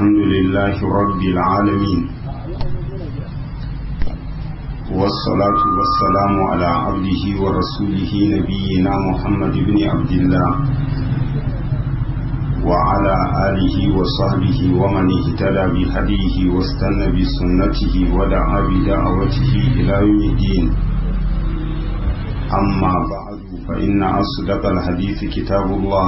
الحمد لله رب العالمين والصلاة والسلام على عبده ورسوله نبينا محمد بن عبد الله وعلى آله وصحبه ومن اهتدى بهديه واستنى بسنته ودعا بدعوته إلى يوم الدين أما بعد فإن أصدق الحديث كتاب الله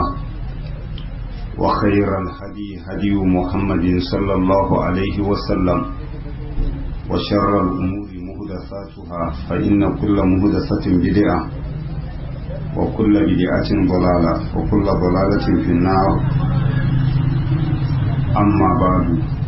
وخير الهدي هدي محمد صلى الله عليه وسلم وشر الأمور مهدثاتها فإن كل مهدثة بدعة وكل بدعة ضلالة وكل ضلالة في النار أما بعد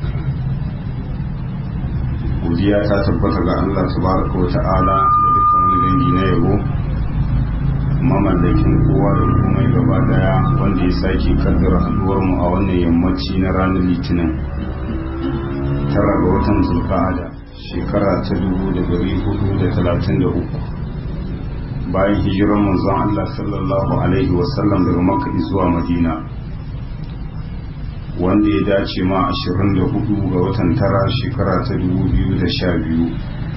godiya ta tabbata ga Allah tabaraka wa ta'ala da dukkan wani dangi na yabo mamallakin kowa da komai gaba daya wanda ya sake kaddara haduwar mu a wannan yammaci na ranar litinin tara ga watan zulqa'ada shekara ta dubu da dari hudu da talatin da uku bayan hijiran manzon Allah sallallahu alaihi wasallam daga makka zuwa madina wanda ya dace ma 24 ga watan tara shekara ta 2012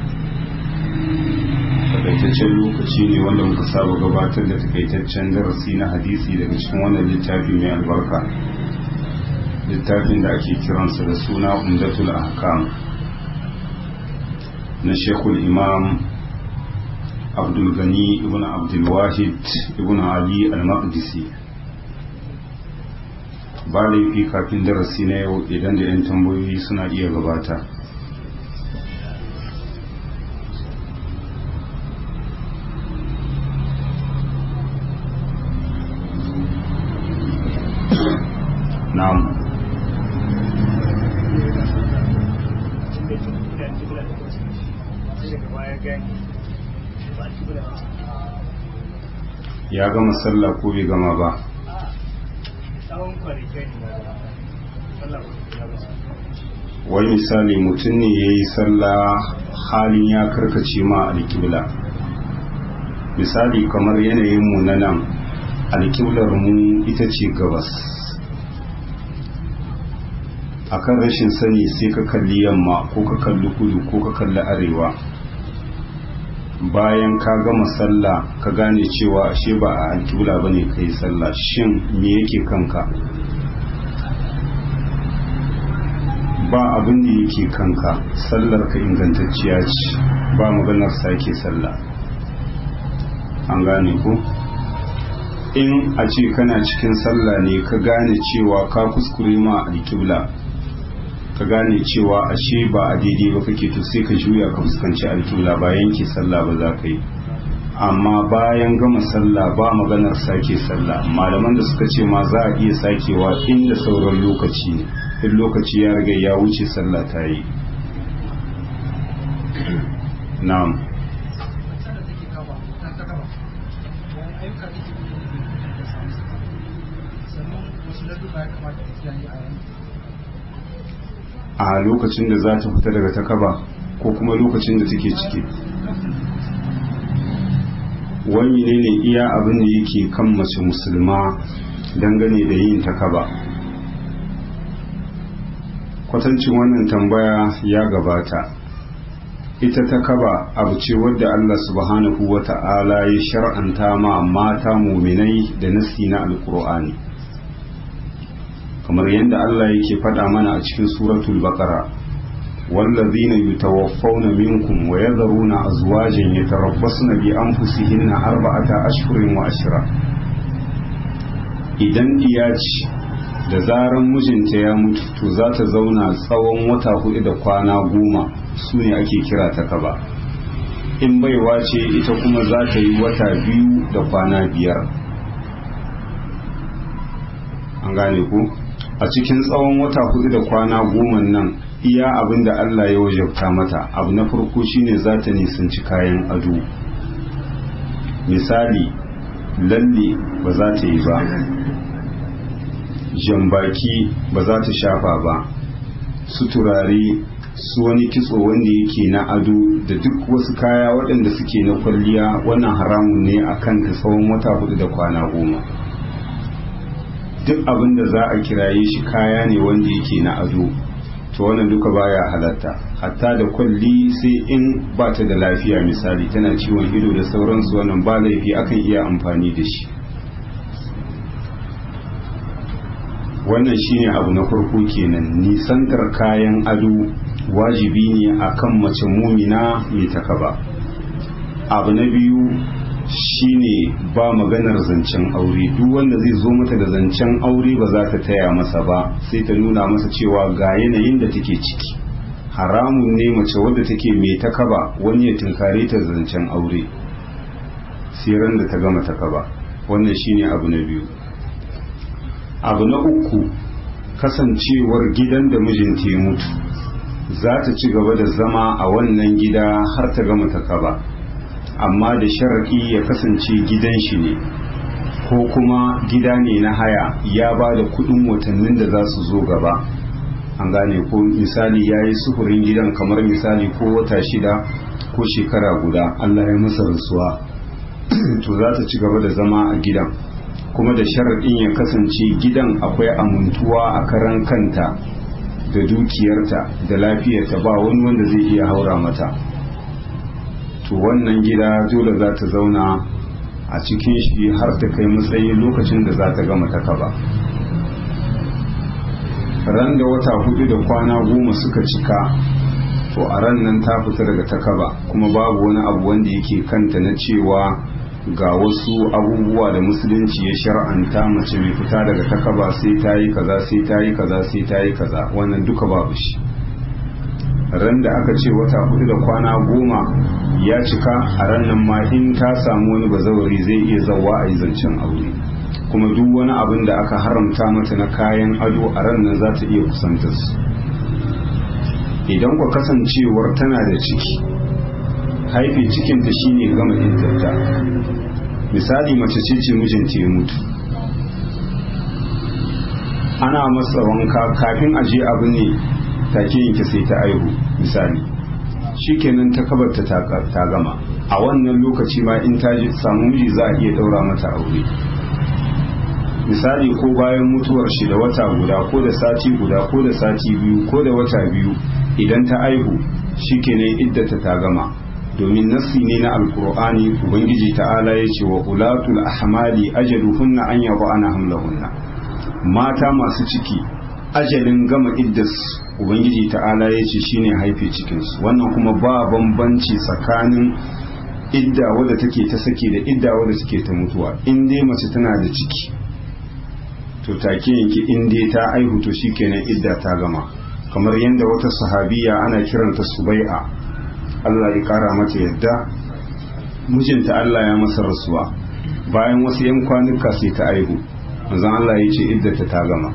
takaitaccen lokaci ne wanda muka saba gabatar da takaitaccen darasi na hadisi daga cikin wannan littafi mai albarka littafin da ake kiransa da suna umdatul ahkam na shekul imam abdulgani ibn abdulwahid ibn ali al-maqdisi ba laifi kafin darasi na yau idan da 'yan tambayoyi suna iya gabata na'am ya gama sallah ko bai gama ba wani misali mutum ne ya yi sallah halin ya karkace ma alkibla misali kamar yanayin mu na nan alkiblar mu ita ce gabas akan rashin sani sai ka kalli yamma ko ka kalli kudu ko ka kalli arewa bayan ka gama sallah ka gane cewa ashe ba a alkibla ba ne ka yi sallah shin me yake kanka ba abin da yake kanka sallar ka ingantacciya ce ba maganar sake sallah an gane ku in a ce kana cikin sallah ne ka gane cewa ka kuskure ma alkibla ka gane cewa ashe ba a daidai ba kake to sai ka juya ka fuskanci alkibla ba yanke sallah ba za ka yi amma bayan gama sallah ba maganar sake sallah malaman da suka ce ma za a iya sakewa inda sauran lokaci ne in lokaci ya riga ya wuce sallah ta yi na'am a lokacin da za ta fita daga takaba ko kuma lokacin da take ciki wani ne ne iya abin da yake kan mace musulma dangane da yin takaba kwatancin wannan tambaya ya gabata ita takaba abu ce wadda Allah subhanahu wa ta'ala ya shar'anta ma mata muminai da nasi na alkur'ani kamar yadda Allah yake faɗa mana a cikin suratul baqara wallazina yutawaffawna minkum wa yadharuna azwajan yatarabbasna bi anfusihinna arba'ata ashhurin wa ashra idan diyaci da zaran mijinta ya mutu to za ta zauna tsawon wata hudu da kwana goma su ne ake kira ta kaba in baiwa ce ita kuma za ta yi wata biyu da kwana biyar an gane ku a cikin tsawon wata hudu da kwana goma nan iya abin da Allah ya wajabta mata abu na farko shine za ta nisanci kayan ado misali lalle ba za ta yi ba jambaki ba za ta shafa ba su turare su wani kitso wanda yake na ado da duk wasu kaya waɗanda suke na kwalliya wannan haramun ne a kan ta tsawon wata hudu da kwana goma duk abin da za a kiraye shi kaya ne wanda yake na ado to wannan duka baya halatta hatta da kwalli sai in ba ta da lafiya misali tana ciwon ido da sauransu wannan ba laifi akan iya amfani da shi wannan shine abu na farko kenan nisantar kayan ado wajibi ne akan mace mumina mai takaba abu na biyu shine ba maganar zancen aure duk wanda zai zo mata da zancen aure ba za ta taya masa ba sai ta nuna masa cewa ga yanayin da take ciki haramun ne mace wadda take mai takaba wani ya tunkare ta zancen aure siran da ta gama takaba wannan shine abu na biyu abu na uku kasancewar gidan da mijinta ya mutu za ta ci gaba da zama a wannan gida har ta gama takaba amma da sharaɗi ya kasance gidan shi ne ko kuma gida ne na haya ya ba da kuɗin watannin da za su zo gaba an gane ko misali ya yi sufurin gidan kamar misali ko wata shida ko shekara guda allah ya masa rasuwa to za ta ci gaba da zama a gidan kuma da sharaɗin ya kasance gidan akwai amintuwa a karan kanta da dukiyarta da lafiyarta ba wani wanda zai iya haura mata to wannan gida dole za ta zauna a cikin shi har ta kai matsayin lokacin da za ta gama ta kaba ran da wata hudu da kwana goma suka cika to a ran nan ta fita daga takaba kuma babu wani abu wanda yake kanta na cewa ga wasu abubuwa da musulunci ya shar'anta mace mai fita daga takaba sai ta yi kaza sai ta yi kaza sai ta yi kaza wannan duka babu shi ran da aka ce wata hudu da kwana goma ya cika a ran nan ma in ta samu wani bazawari zai iya zawa a yi zancen aure kuma duk wani abin da aka haramta mata na kayan ado a ran nan za ta iya kusantar su idan ku kasancewar tana da ciki haife cikinta shine gama iddata misali mace ce ce mijinta ya mutu ana masa wanka kafin aje abu ne take yanke sai ta aihu misali shikenan ta kabarta ta gama a wannan lokaci ma in ta samu miji za a iya daura mata aure misali ko bayan mutuwar shi da wata guda ko da sati guda ko da sati biyu ko da wata biyu idan ta aihu shikenan iddata ta gama domin nassi ne na alkur'ani ubangiji ta'ala ya ce wa ulatul ahmali ajaluhunna an yaba ana hamlahunna mata masu ciki ajalin gama iddas ubangiji ta'ala ya ce shine haife cikinsu wannan kuma ba bambanci tsakanin idda wadda take ta sake da idda wadda take ta mutuwa in dai mace tana da ciki to take yanki in dai ta aihu to shikenan idda ta gama kamar yadda wata sahabiya ana kiranta subai'a Allah ya kara mata yadda mijinta Allah ya masa rasuwa bayan wasu yan kwanuka sai ta aihu manzon Allah ya ce iddata ta gama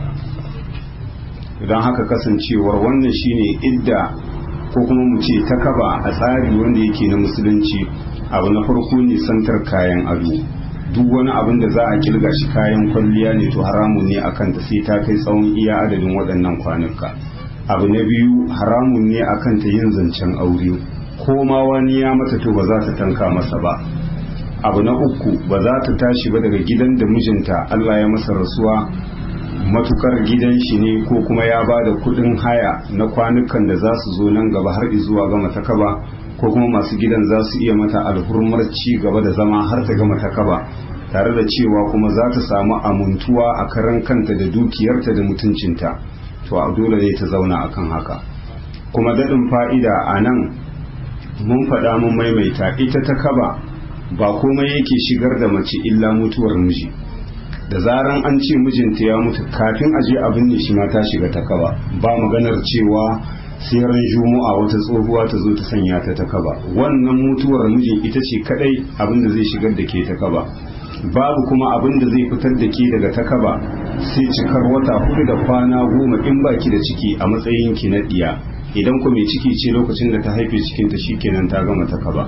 don haka kasancewar wannan shine idda ko kuma mu ce ta kaba a tsari wanda yake na musulunci abu na farko ne santar kayan ado duk wani abin da za a kilga shi kayan kwalliya ne to haramun ne a kanta sai ta kai tsawon iya adadin waɗannan kwanuka abu na biyu haramun ne a kanta yin zancen aure ko ma wani ya mata to ba za ta tanka masa ba abu na uku ba za ta tashi ba daga gidan da mijinta Allah ya masa rasuwa matukar gidan shi ne ko kuma ya ba da kudin haya na kwanukan da za su zo nan gaba har zuwa gama takaba ko kuma masu gidan za su iya mata alhurmar ci gaba da zama har ta gama takaba tare da cewa kuma za ta samu amintuwa a karan kanta da dukiyarta da mutuncinta to a dole ne ta zauna akan haka kuma daɗin fa'ida a nan mun faɗa mun maimaita ita ta kaba ba komai yake shigar da mace illa mutuwar miji da zaran an ce mijinta ya mutu kafin aje abin ne shi ma ta shiga ta kaba ba maganar cewa sai ran juma'a wata tsohuwa ta zo ta sanya ta ta kaba wannan mutuwar mijin ita ce kadai abin da zai shigar da ke ta kaba babu kuma abin da zai fitar da ke daga ta kaba sai cikar wata hudu da kwana goma in baki da ciki a matsayin ki na diya idan ku mai ciki ce lokacin da ta haife cikinta shikenan ta gama ta kaba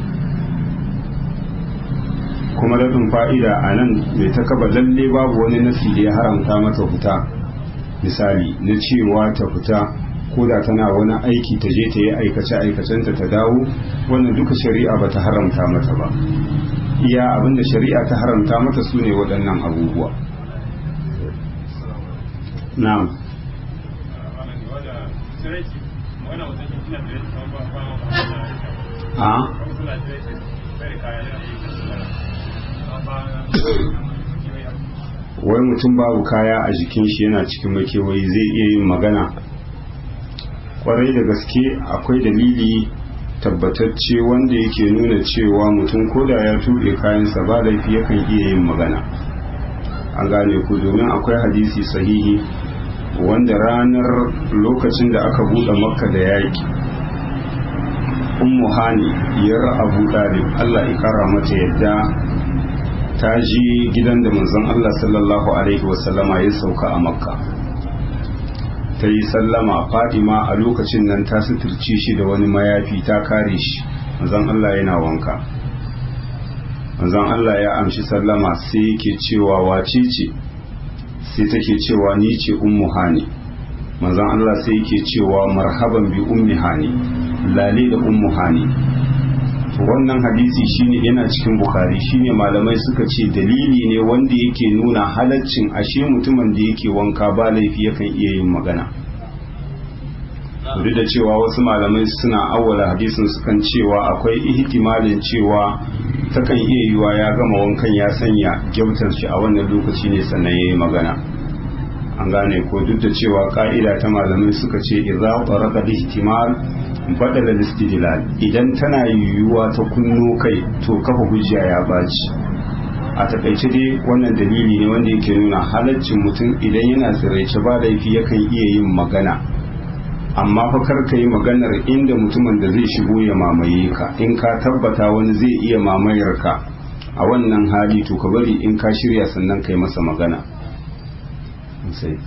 kuma daɗin fa'ida a nan mai ta kaba lalle babu wani nasi da ya haramta mata fita misali na cewa ta fita ko da tana wani aiki ta je ta yi aikace aikacenta ta dawo wannan duka shari'a ba ta haramta mata ba iya abinda shari'a ta haramta mata su ne waɗannan abubuwa na'am a wai mutum babu kaya a jikin shi yana cikin makewayi zai iya yin magana kwarai da gaske akwai dalili tabbatacce wanda yake nuna cewa mutum koda ya tuɓe kayansa ba laifi yakan iya yin magana an gane ku domin akwai hadisi sahihi wanda ranar lokacin da aka buɗe makka da yaƙi ummu hani yar abu ɗalib allah ya kara mata yadda ta ji gidan da manzon allah sallallahu alaihi wasallama ya sauka a makka ta yi sallama fadima a lokacin nan ta suturci shi da wani mayafi ta kare shi manzon allah yana wanka manzon allah ya amshi sallama sai yake cewa wace ce sai take cewa ni ce ummu hani manzon allah sai yake cewa marhaban bi ummi hani lale da ummu hani wannan hadisi shine yana cikin bukhari shine malamai suka ce dalili ne wanda yake nuna halaccin ashe mutumin da yake wanka ba laifi yakan iya yin magana duk da cewa wasu malamai suna awwala hadisin sukan cewa akwai ihtimalin cewa takan iya yiwa ya gama wankan ya sanya gyautar shi a wannan lokaci ne sannan ya yi magana an gane ko duk da cewa ka'ida ta malamai suka ce idza qarada ihtimal badala istidlal idan tana yiwuwa ta kunno kai to kafa hujja ya baci a takaice dai wannan dalili ne wanda yake nuna halaccin mutum idan yana tsiraice ba laifi yakan iya yin magana amma fa kar ka yi maganar inda mutumin da zai shigo ya mamaye ka in ka tabbata wani zai iya mamayar ka a wannan hali to ka bari in ka shirya sannan kai masa magana sai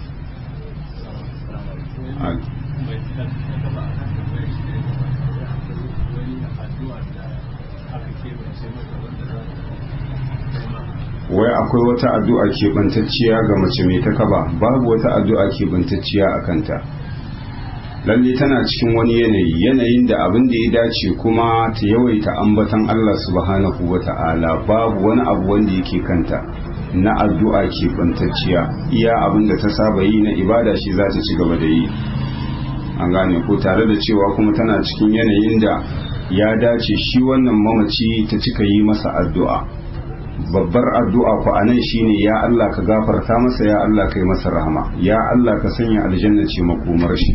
wai akwai wata addu'a keɓantacciya ga mace mai ta kaba babu wata addu'a keɓantacciya a kanta lalle tana cikin wani yanayi yanayin da abin da ya dace kuma ta yawaita ambatan Allah subhanahu wa ta'ala babu wani abu wanda yake kanta na addu'a keɓantacciya iya abin da ta saba yi na ibada shi za ta ci gaba da yi an gane ko tare da cewa kuma tana cikin yanayin da ya dace shi wannan mamaci ta cika yi masa addu'a babbar addu'a ku a nan shine ya Allah ka gafarta masa ya Allah ka yi masa rahama ya Allah ka sanya aljanna ce makomar shi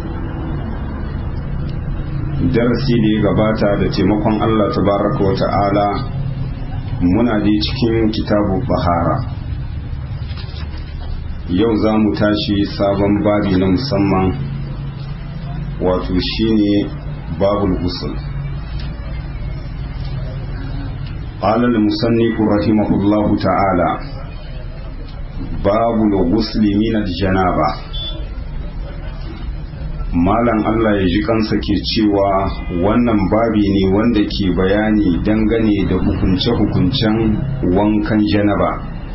darasi da ya gabata da taimakon Allah tabaraka wa ta'ala muna da cikin kitabu bahara yau za mu tashi sabon babi na musamman wato shine babul gusul قال المصنف رحمه الله تعالى باب الغسل من الجنابة malam Allah ya ji kansa ke cewa wannan babi ne wanda ke bayani dangane da hukunce-hukuncen wankan janaba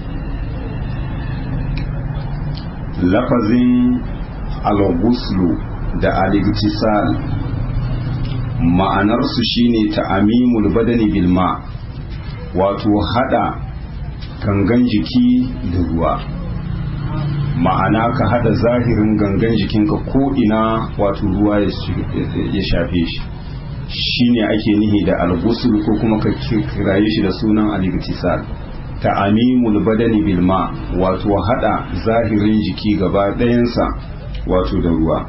lafazin al-ghuslu da al-igtisal ma'anarsu shine ta'amimul badani bilma wato hada gangan jiki da ruwa ma'ana ka hada zahirin gangan jikinka ko ina wato ruwa ya shafe shi shine ake nihi da al-ghusl ko kuma ka kiraye shi da sunan al-igtisal ta'amimul badani bilma wato hada zahirin jiki gaba ɗayansa wato da ruwa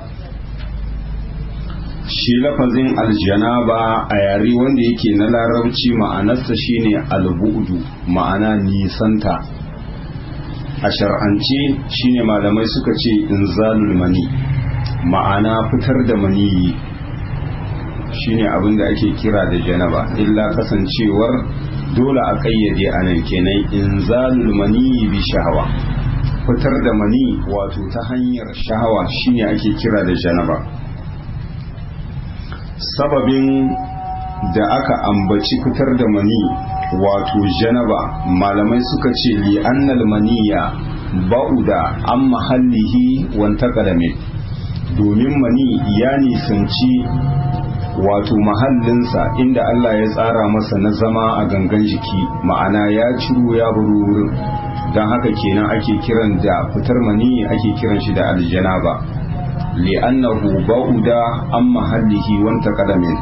shi lafazin aljanaba a yare wanda yake na larabci ma'anarsa shine albu'du ma'ana nisanta a shar'ance shine malamai suka ce inzalul mani ma'ana fitar da maniyi shine abin da ake kira da janaba illa kasancewar dole a kayyade a nan kenan inzalul mani bi shahawa fitar da mani wato ta hanyar shahawa shine ake kira da janaba sababin da aka ambaci fitar da mani wato janaba malamai suka ce li annal maniya ba'uda an mahallihi wanta kadame domin mani ya nisanci wato mahallinsa inda Allah ya tsara masa na zama a gangan jiki ma'ana ya ciro ya baro wurin don haka kenan ake kiran da fitar mani ake kiran shi da aljanaba li'annahu ba'uda an mahallihi wanta kadamin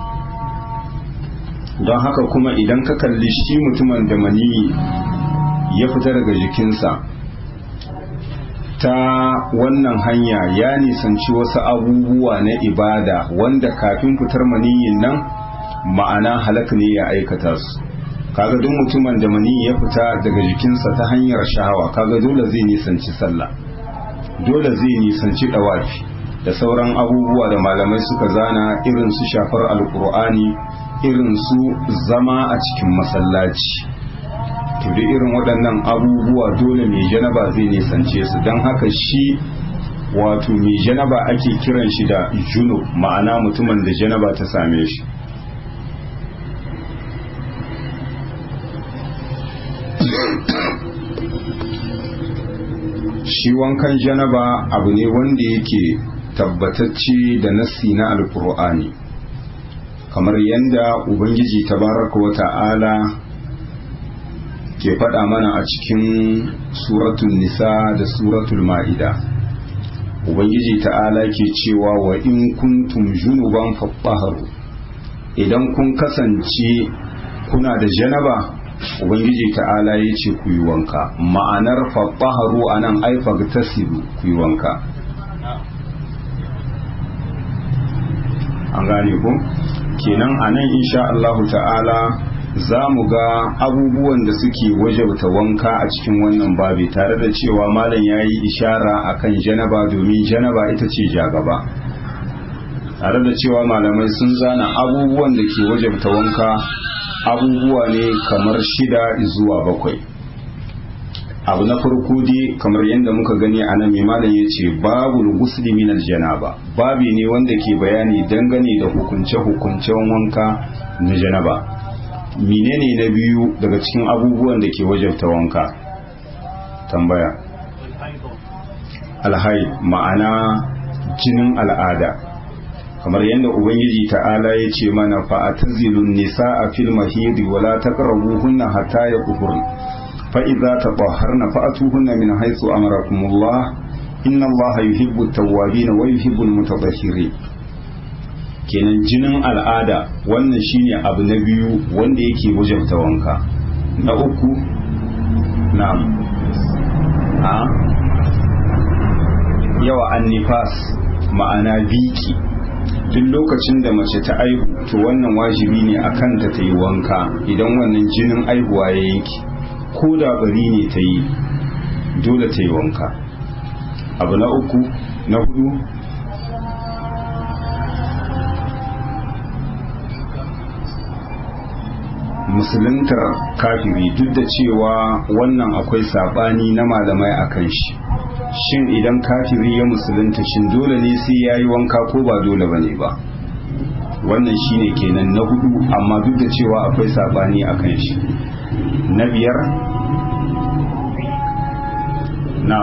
don haka kuma idan ka kalli shi mutumin da mani ya fita daga jikinsa ta wannan hanya ya nisanci wasu abubuwa na ibada wanda kafin fitar maniyin nan ma'ana halak ne ya aikata su kaga duk mutumin da mani ya fita daga jikinsa ta hanyar shahawa kaga dole zai nisanci sallah dole zai nisanci dawafi da sauran abubuwa da malamai suka zana irin su shafar alkur'ani irin su zama a cikin masallaci to da irin waɗannan abubuwa dole mai janaba zai nisance su don haka shi wato mai janaba ake kiran shi da juno ma'ana mutumin da janaba ta same shi shi wankan janaba abu ne wanda yake tabbatacce da nassi na alkur'ani kamar yadda ubangiji tabaraka wa ta'ala ke faɗa mana a cikin suratul nisa da suratul ma'ida ubangiji ta'ala ke cewa wa in kuntum junuban faɓaharu idan kun kasance kuna da janaba ubangiji ta'ala ya ce ku yi wanka ma'anar faɓaharu a nan aifa tasiru ku yi wanka an gane ku kenan a nan insha Allahu ta'ala za mu ga abubuwan da suke wajabta wanka a cikin wannan babi tare da cewa malam ya yi ishara a kan janaba domin janaba ita ce jagaba tare da cewa malamai sun zana abubuwan da ke wajabta wanka abubuwa ne kamar shida zuwa bakwai abu na farko dai kamar yadda muka gani a nan mai malam ya ce babu gusli min janaba babi ne wanda ke bayani dangane da hukunce-hukuncen wanka na janaba menene na biyu daga cikin abubuwan da ke wajabta wanka tambaya alhai ma'ana jinin al'ada kamar yadda ubangiji ta'ala ya ce mana fa'atazilun nisa a fil mahidi wala taqrabuhunna hatta yaqhurn fa idza tatahharna fa'atuhunna min haythu amarakumullah inna allaha yuhibbu at-tawwabin wa yuhibbu al-mutatahhirin kenan jinin al'ada wannan shine abu na biyu wanda yake wajabta wanka na uku na'am a yawa annifas ma'ana biki duk lokacin da mace ta aihu to wannan wajibi ne a kanta ta yi wanka idan wannan jinin aihuwa ya yanki ko da bari ne ta yi dole ta yi wanka abu na uku na hudu musuluntar kafiri duk da cewa wannan akwai sabani na malamai a kan shi shin idan kafiri ya musulunta shin dole ne sai ya yi wanka ko ba dole ba ne ba wannan shine kenan na hudu amma duk da cewa akwai sabani a kan shi na biyar na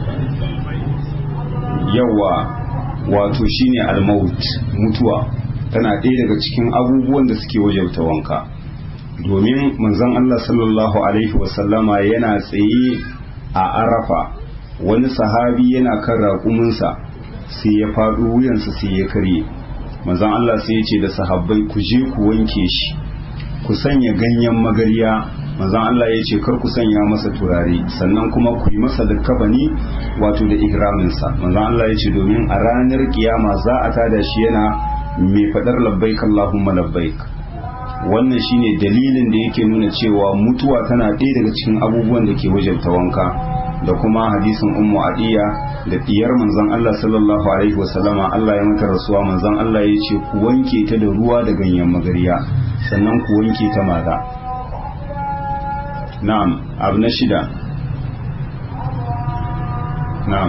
yawa wato shine almaut mutuwa tana ɗaya daga cikin abubuwan da suke wajauta wanka domin manzon Allah sallallahu alaihi wasallama yana tsaye a arafa wani sahabi yana kan raƙuminsa sai ya faɗo wuyansa sai ya karye manzon Allah sai ya ce da sahabbai ku je ku wanke shi ku sanya ganyen magarya manzon Allah ya ce kar ku sanya masa turare sannan kuma ku yi masa likkafani wato da ihraminsa manzon Allah ya ce domin a ranar kiyama za a tada shi yana mai faɗar labbaik Allahumma labbaik wannan shine dalilin da yake nuna cewa mutuwa tana ɗaya daga cikin abubuwan da ke wajabta wanka da kuma hadisin ummu adiya da diyar manzon Allah sallallahu alaihi wasallama Allah ya mata rasuwa manzon Allah ya ce ku wanke ta da ruwa da ganyen magariya sannan ku wanke ta maza na'am abu na shida na'am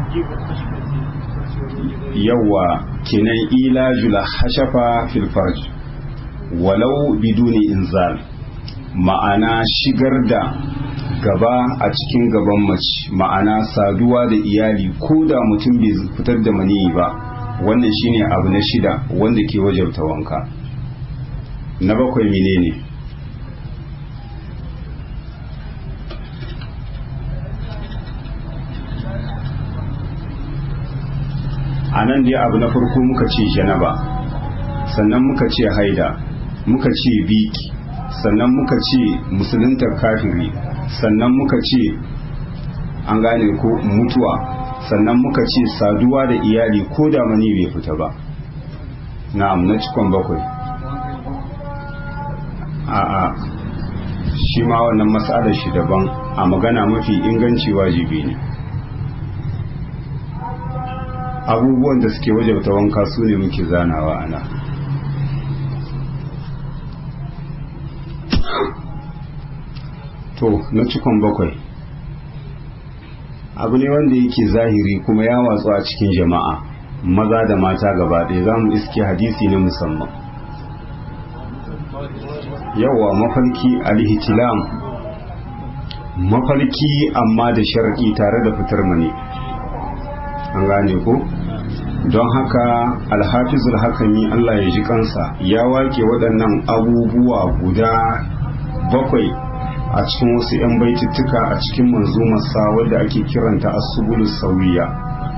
yawa kenan ilajul hashafa fil farj walau biduni inzal ma'ana shigar da gaba a cikin gaban mace ma'ana saduwa da iyali ko da mutum bai fitar da maniyi ba wannan shine abu na shida wanda ke wajabta wanka na bakwai menene a nan dai abu na farko muka ce janaba sannan muka ce haida muka ce biki sannan muka ce musuluntar kafiri sannan muka ce an gane ko mutuwa sannan muka ce saduwa da iyali ko da mani bai fita ba na'am na cikon bakwai a'a shi ma wannan matsalar shi daban a magana mafi inganci wajibi ne abubuwan da suke wajabta wanka su ne muke zanawa ana to na cikon bakwai abu ne wanda yake zahiri kuma ya watsu a cikin jama'a maza da mata gaba ɗaya za mu iske hadisi na musamman yawa mafarki alihitilam mafarki amma da sharaɗi tare da fitar mani an gane ko don haka alhafizul hakami Allah ya ji kansa ya wake waɗannan abubuwa guda bakwai a cikin wasu 'yan baitittuka a cikin manzumarsa wadda ake kiranta asubulus sauyiya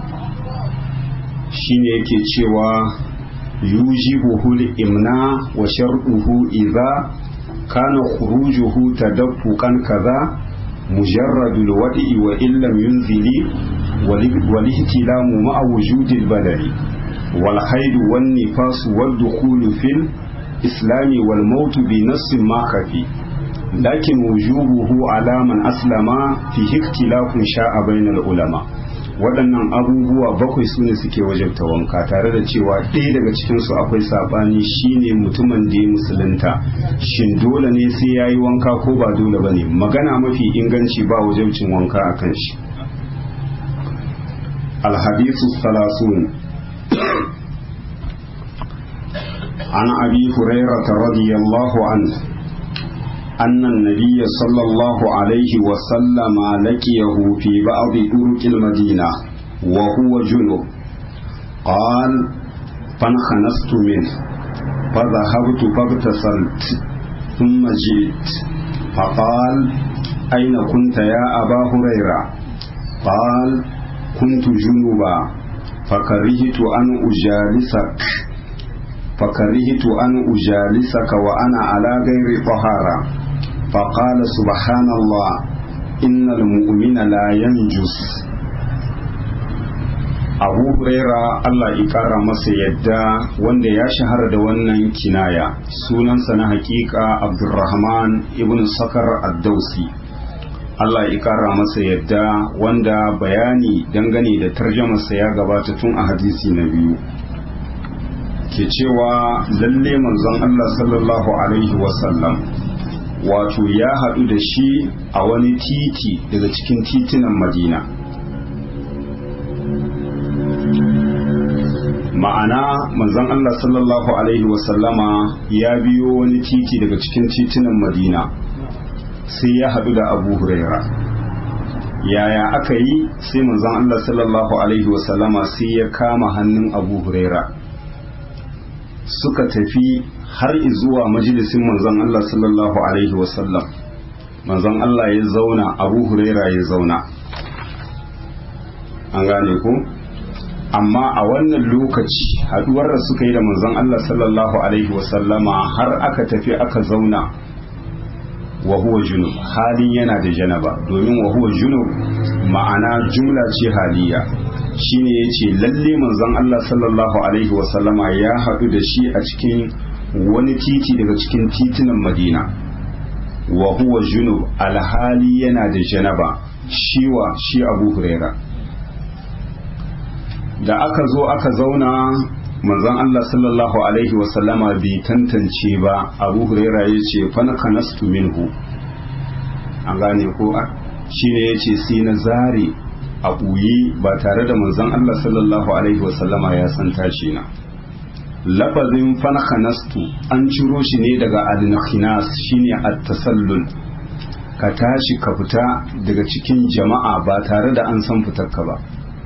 shine yake cewa yujibuhu imna wa shar'uhu idza kana khurujuhu tadaffuqan kaza mujarradul wadi wa illam yunzili والihtiلام مع وجود البدن والحيد والنفاس والدخول في الإسلام والموت بنص ما خفي لكن وجوبه على من أسلم فيه اختلاف شاء بين العلماء waɗannan abubuwa bakwai su ne suke wajabta wanka tare da cewa ɗaya daga cikinsu akwai saɓani shine mutumin da ya musulunta shin dole ne sai ya yi wanka ko ba dole ba ne magana mafi inganci ba wajabcin wanka a kan shi الحديث الثلاثون عن أبي هريرة رضي الله عنه أن النبي صلى الله عليه وسلم لقيه في بعض طرق المدينة وهو جنب قال فانخنست منه فذهبت فاغتسلت ثم جئت فقال أين كنت يا أبا هريرة قال كنت جنوبا فكرهت أن أجالسك فكرهت أن أجالسك وأنا على غير طهارة فقال سبحان الله إن المؤمن لا ينجس abu huraira Allah ƙara masa yadda wanda ya shahara da wannan kinaya sunansa na hakika abdulrahman ibn sakar ad-dausi Allah ya kara masa yadda wanda bayani dangane da tarjamarsa ya gabata tun a hadisi na biyu ke cewa lalle manzon Allah sallallahu alaihi wasallam wato ya haɗu da shi a wani titi daga cikin titunan madina ma'ana manzon Allah sallallahu alaihi wasallama ya biyo wani titi daga cikin titunan madina sai ya haɗu da abu huraira yaya aka yi sai manzon Allah sallallahu alaihi wasallama sai ya kama hannun abu huraira suka tafi har zuwa majalisin manzon Allah sallallahu alaihi wasallam manzon Allah ya zauna abu huraira ya zauna an gane ku amma a wannan lokaci haduwar da suka yi da manzon Allah sallallahu alaihi wasallama har aka tafi aka zauna wa huwa junub halin yana da janaba domin wa huwa junub ma'ana jumla ce haliya shine yace lalle manzon Allah sallallahu alaihi wasallama ya hadu da shi a cikin wani titi daga cikin titunan Madina wa huwa junub alhali yana da janaba shiwa shi Abu Huraira da aka zo aka zauna manzon Allah sallallahu alaihi wasallama bai tantance ba abu huraira ya ce fanaka nastu minhu an gane ko shi ne ya ce sai na zare a ɓuyi ba tare da manzon Allah sallallahu alaihi wasallama ya san tashi na lafazin fanaka nastu an ciro shi ne daga al-nakhinas shine at-tasallul ka tashi ka fita daga cikin jama'a ba tare da an san fitarka ba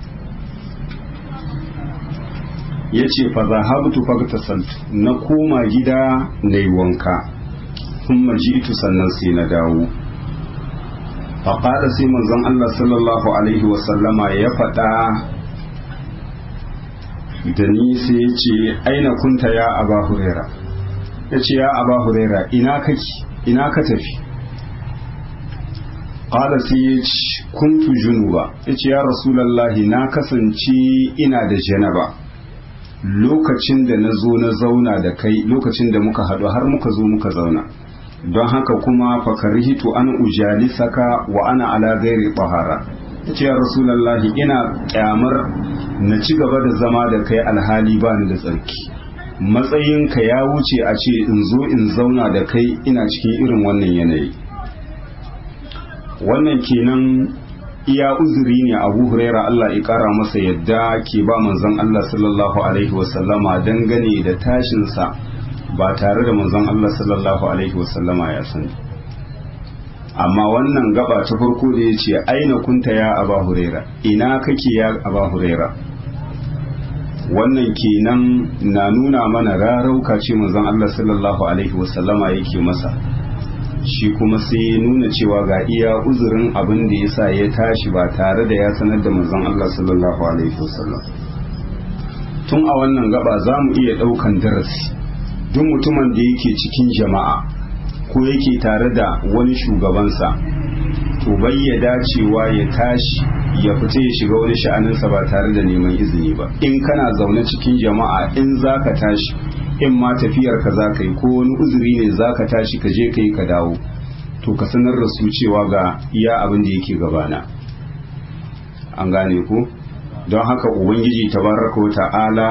ya ce fa zahabtu fagtasaltu na koma gida na yi wanka kuma jitu sannan sai na dawo faƙaɗa sai manzon Allah sallallahu alaihi wasallama ya faɗa da ni sai ya ce aina kunta ya aba huraira ya ce ya aba huraira ina kake ina ka tafi qala sai ya ce kuntu junuba ya ce ya rasulallahi na kasance ina da janaba lokacin da na zo na zauna da kai lokacin da muka haɗu har muka zo muka zauna don haka kuma fakarhitu an ujalisaka wa ana ala gairi tahara ce ya rasulallahi ina kyamar na ci gaba da zama da kai alhali ba ni da tsarki matsayinka ya wuce a ce in zo in zauna da kai ina cikin irin wannan yanayi wannan kenan iya uzuri ne abu huraira Allah ya kara masa yadda ke ba manzon Allah sallallahu alaihi wasallama dangane da tashinsa ba tare da manzon Allah sallallahu alaihi wasallama ya sani amma wannan gaba ta farko da ya ce aina kunta ya aba huraira ina kake ya aba huraira wannan kenan na nuna mana rarauka ce manzon Allah sallallahu alaihi wasallama yake masa shi kuma sai ya nuna cewa ga iya uzurin abin da ya sa ya tashi ba tare da ya sanar da manzon Allah sallallahu alaihi wasallam tun a wannan gaba za mu iya ɗaukan darasi duk mutumin da yake cikin jama'a ko yake tare da wani shugabansa to bai ya dacewa ya tashi ya fita ya shiga wani sha'aninsa ba tare da neman izini ba in kana zaune cikin jama'a in za ka tashi in ma tafiyar ka za ka yi ko wani uzuri ne za ka tashi ka je ka yi ka dawo to ka sanar da su cewa ga iya abin da yake gabana an gane ku don haka ubangiji tabaraka wa ta'ala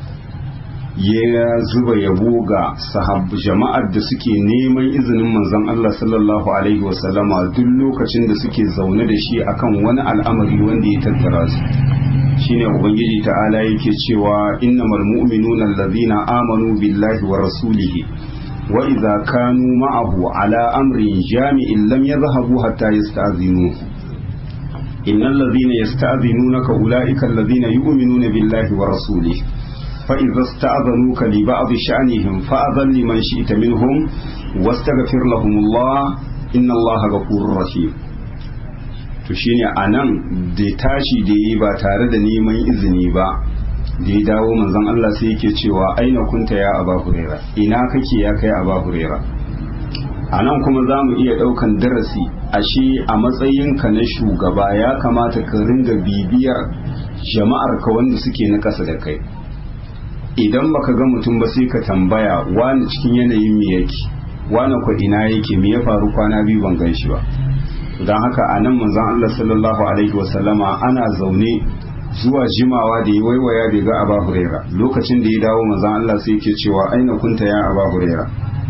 ya zuba yabo ga sahab jama'ar da suke neman izinin manzon Allah sallallahu alaihi wasallama duk lokacin da suke zaune da shi akan wani al'amari wanda ya tattara su shine ubangiji ta'ala yake cewa innamal mu'minuna allazina amanu billahi wa rasulihi wa idza kanu ma'ahu ala amrin jami'in lam yadhhabu hatta yasta'zinu innal ladzina yasta'zinunaka ulaika allazina yu'minuna billahi wa rasulihi فإذا استأذنوك لبعض شأنهم فأذن لمن شئت منهم واستغفر لهم الله إن الله غفور رحيم to shine a nan da tashi da yi ba tare da neman izini ba da ya dawo manzon Allah sai yake cewa aina kunta ya aba hurera ina kake ya kai aba hurera a nan kuma za mu iya ɗaukan darasi ashe a matsayinka na shugaba ya kamata ka ringa bibiyar jama'ar ka wanda suke na ƙasa da kai idan baka ga mutum ba sai ka tambaya wani cikin yanayin me yake wani ko ina yake me ya faru kwana biyu ban gan shi ba don haka a nan manzon Allah sallallahu alaihi wasallama ana zaune zuwa jimawa da ya waiwaya bai ga Aba Huraira lokacin da ya dawo manzon Allah sai yake cewa aina kunta ya Aba Huraira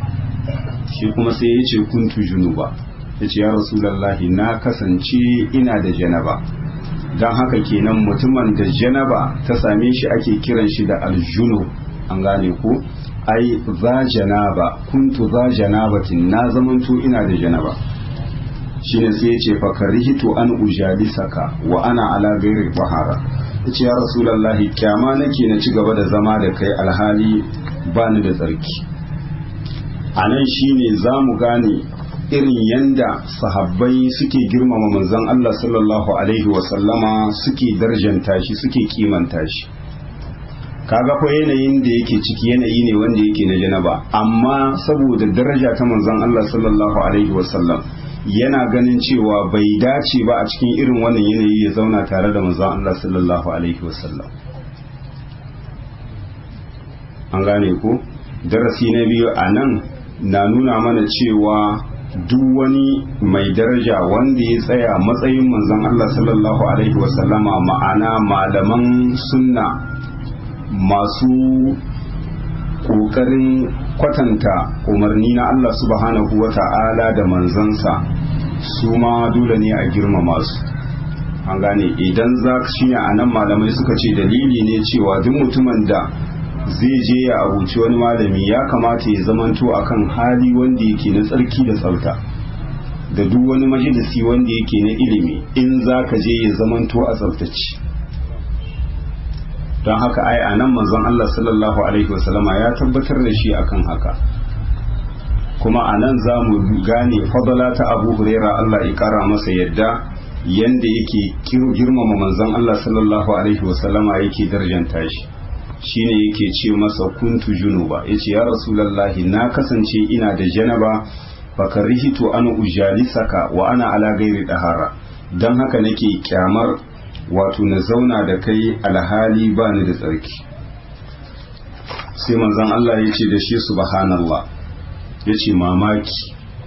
shi kuma sai ya ce kuntu junuba ya ce ya rasulallahi na kasance ina da janaba don haka kenan mutumin da janaba ta same shi ake kiran shi da aljunu an gane ko ai za janaba kuntu za janabatin na zamanto ina da janaba shine sai yace fa karihtu an ujalisaka wa ana ala ghairi bahara yace ya rasulullahi kyama nake na ci gaba da zama da kai alhali bani da tsarki anan shine zamu gane irin yanda sahabbai suke girmama manzon Allah sallallahu alaihi wasallama suke darjanta shi suke kimanta shi kaga ko yanayin da yake ciki yanayi ne wanda yake na janaba amma saboda daraja ta manzon Allah sallallahu alaihi wasallam yana ganin cewa bai dace ba a cikin irin wannan yanayi ya zauna tare da manzon Allah sallallahu alaihi wasallam an gane ko darasi na biyu a nan na nuna mana cewa duk wani mai daraja wanda ya tsaya matsayin manzon Allah sallallahu alaihi wasallama ma'ana malaman sunna masu ƙoƙarin kwatanta umarni na Allah subhanahu wa ta'ala da manzansa su ma dole ne a girmama su an gane idan za shi ne a nan malamai suka ce dalili ne cewa duk mutumin da zai je ya abuci wani malami ya kamata ya zamanto akan hali wanda yake na tsarki da tsafta da duk wani majalisi wanda yake na ilimi in za ka je ya zamanto a tsaftace don haka ai a nan manzon Allah sallallahu alaihi wasallama ya tabbatar da shi akan haka kuma a nan za mu gane fadala ta abu huraira Allah ya kara masa yadda yanda yake girmama manzon Allah sallallahu alaihi wasallama yake darjanta shi shine yake ce masa kuntu junuba yace ya rasulullahi na kasance ina da janaba fakarihitu an ujalisaka wa ana ala gairi dahara dan haka nake kyamar wato na zauna da kai alhali ba ni da tsarki sai manzon Allah ya ce da shi subhanallah ya ce mamaki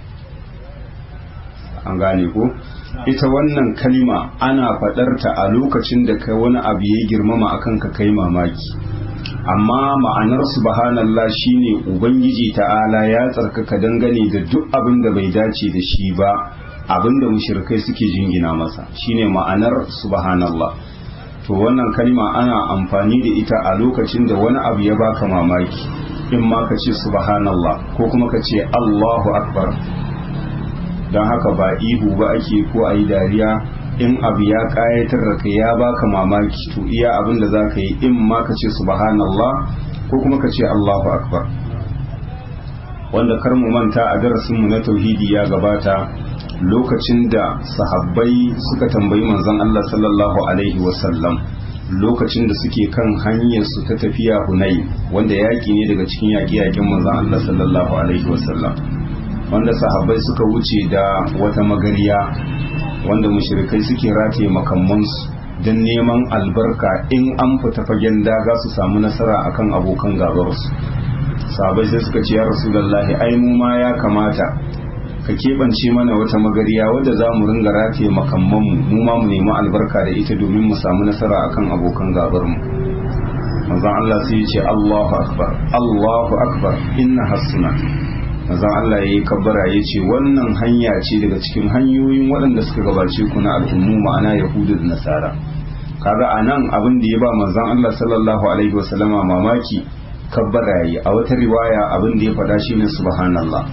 an gane ko ita wannan kalima ana faɗarta a lokacin da kai wani abu ya girmama akan ka kai mamaki amma ma'anar subhanallah shine ubangiji ta'ala ya tsarkaka dangane da duk abin da bai dace da shi ba abin da mushrikai suke jingina masa shine ma'anar subhanallah to wannan kalma ana amfani da ita a lokacin da wani abu ya baka mamaki in ma ka ce subhanallah ko kuma ka ce Allahu akbar don haka ba ihu ba ake ko a yi dariya in abu ya kayatar da kai ya baka mamaki to iya abin da za ka yi in ma ka ce subhanallah ko kuma ka ce Allahu akbar wanda kar mu manta a darasinmu na tauhidi ya gabata lokacin da sahabbai suka tambayi manzon Allah sallallahu alaihi wasallam lokacin da suke kan hanyar su ta tafiya hunai wanda yaki ne daga cikin yaƙi-yaƙin manzon Allah sallallahu alaihi wasallam wanda sahabbai suka wuce da wata magariya wanda mushrikai suke rataye makamansu don neman albarka in an fita fagen daga su samu nasara akan abokan gabarsu sahabbai sai suka ce ya rasulullahi ai mu ma ya kamata ka keɓance mana wata magariya wadda za mu ringa rataye makammanmu mu ma mu nemi albarka da ita domin mu samu nasara akan abokan gabarmu manzon Allah sai ya ce Allahu akbar Allahu akbar inna hasuna manzon Allah ya yi kabbara ya ce wannan hanya ce daga cikin hanyoyin waɗanda suka gabace ku na al'ummu ma'ana yahudu da nasara kaga a nan abin da ya ba manzon Allah sallallahu alaihi wasallama mamaki kabbara yi a wata riwaya abin da ya faɗa shine subhanallah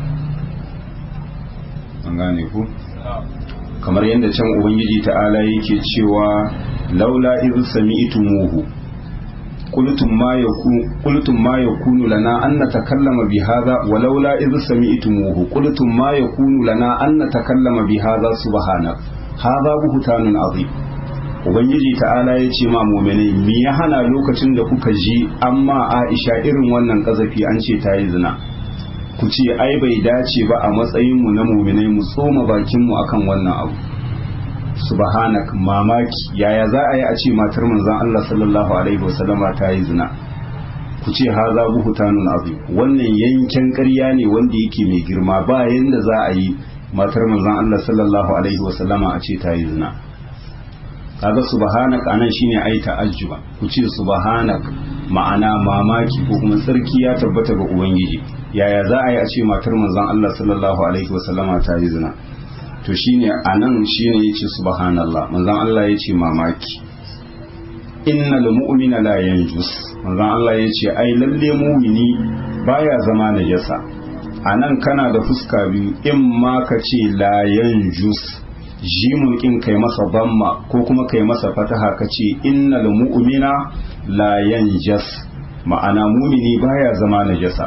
an gane ku kamar yadda can ubangiji ta'ala yake cewa laula iz sami'tumuhu قلتم ما يكون قلتم ما يكون لنا أن نتكلم بهذا ولولا إذ سمعتموه قلتم ما يكون لنا أن نتكلم بهذا سبحانك هذا بهتان عظيم Ubangiji ta'ala ya ce ma muminai me ya hana lokacin da kuka ji amma Aisha irin wannan kazafi an ce ta yi zina ku ce ai bai dace ba a matsayinmu na muminai mu tsoma bakinmu akan wannan abu subhanak mamaki yaya za a yi a ce matar manzon Allah sallallahu alaihi wasallama ta yi zina ku ce haza buhutanun azim wannan yanken ƙarya ne wanda yake mai girma ba yanda za a yi matar manzon Allah sallallahu alaihi wasallama a ce ta yi zina kaga subhanak anan shine ai ta'ajjuba ku ce subhanak ma'ana mamaki ko kuma sarki ya tabbata ga ubangiji yaya za a yi a ce matar manzon Allah sallallahu alaihi wasallama ta yi zina to shine anan shine yace subhanallah manzon Allah yace mamaki innal mu'mina la yanjus manzon Allah yace ai lalle mu'mini baya zama najasa anan kana da fuska biyu in ma ka ce la yanjus jimun kin kai masa bamma ko kuma kai masa fataha ka ce innal mu'mina la yanjas ma'ana mumini baya zama najasa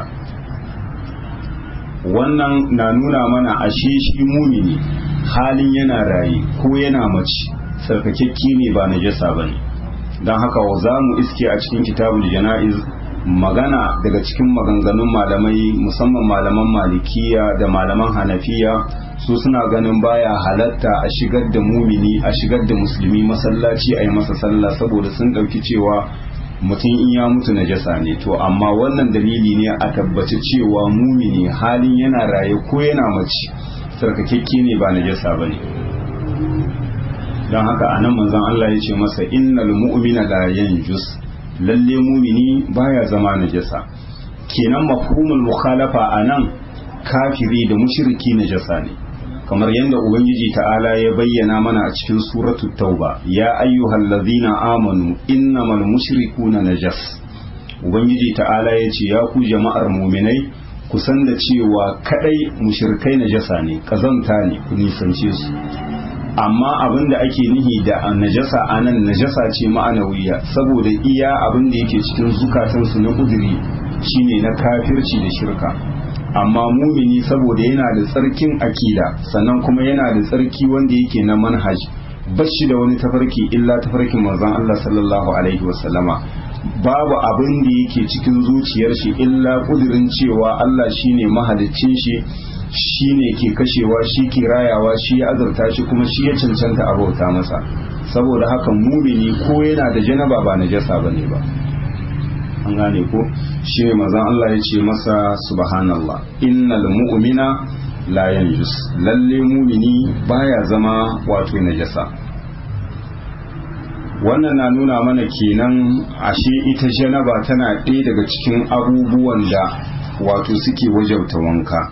wannan na nuna mana ashe shi mumini halin yana raye ko yana mace sarkakekke ne ba najasa ba ne don haka za mu iske a cikin kitabul jana'iz magana daga cikin maganganun malamai musamman malaman malikiya da malaman hanafiya su suna ganin baya halatta a shigar da mumini a shigar da musulmi masallaci a yi masa sallah saboda sun ɗauki cewa mutum in ya mutu najasa ne to amma wannan dalili ne a tabbaci cewa mumini halin yana raye ko yana mace sarkakekke ne ba najasa ba ne don haka anan manzon Allah ya ce masa innal mu'mina la yanjus lalle mumini baya zama najasa kenan mafhumul mukhalafa anan kafiri da mushriki najasa ne kamar yadda ubangiji ta'ala ya bayyana mana a cikin suratul tauba ya ayyuhal ladzina amanu innamal mushrikuna najas ubangiji ta'ala ya ce ya ku jama'ar muminai ku san da cewa kadai mushrikai najasa ne kazanta ne ku nisance su amma abin da ake nihi da najasa anan najasa ce ma'anawiya saboda iya abin da yake cikin zukatansu na kuduri shine na kafirci da shirka amma mumini saboda yana da tsarkin akida sannan kuma yana da tsarki wanda yake na manhaj bashi da wani tafarki illa tafarkin manzon Allah sallallahu alaihi wasallama babu abin da yake cikin zuciyar shi illa kudirin cewa Allah shine mahaliccin shi shine ke kashewa shi ke rayawa shi ya azurta shi kuma shi ya cancanta abauta masa saboda haka mumini ko yana da janaba ba najasa bane ba an gane ko shi ne mazan Allah ya ce masa subhanallah innal mu'mina la yanjus lalle mumini baya zama wato najasa wannan na nuna mana kenan ashe ita janaba tana ɗaya daga cikin abubuwan da wato suke wajauta wanka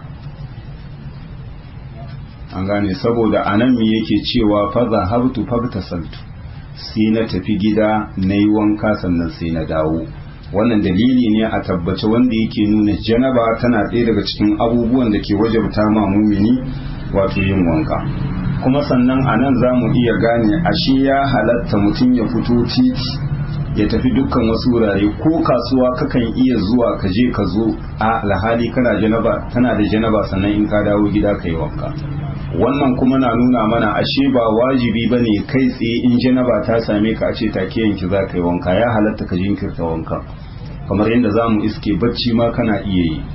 an gane saboda anan me yake cewa fa zahabtu fabtasaltu sai na tafi gida na yi wanka sannan sai na dawo wannan dalili ne a tabbace wanda yake nuna janaba tana ɗaya daga cikin abubuwan da ke wajabta ma mumini wato yin wanka kuma sannan a nan za mu iya gane ashe ya halatta mutum ya fito titi ya tafi dukkan wasu wurare ko kasuwa kakan iya zuwa ka je ka zo a alhali kana janaba tana da janaba sannan in ka dawo gida ka yi wanka wannan kuma na nuna mana ashe ba wajibi ba ne kai tsaye in janaba ta same ka a ce take yanki za ka yi wanka ya halatta ka jinkirta wanka kamar yadda za mu iske bacci ma kana iya yi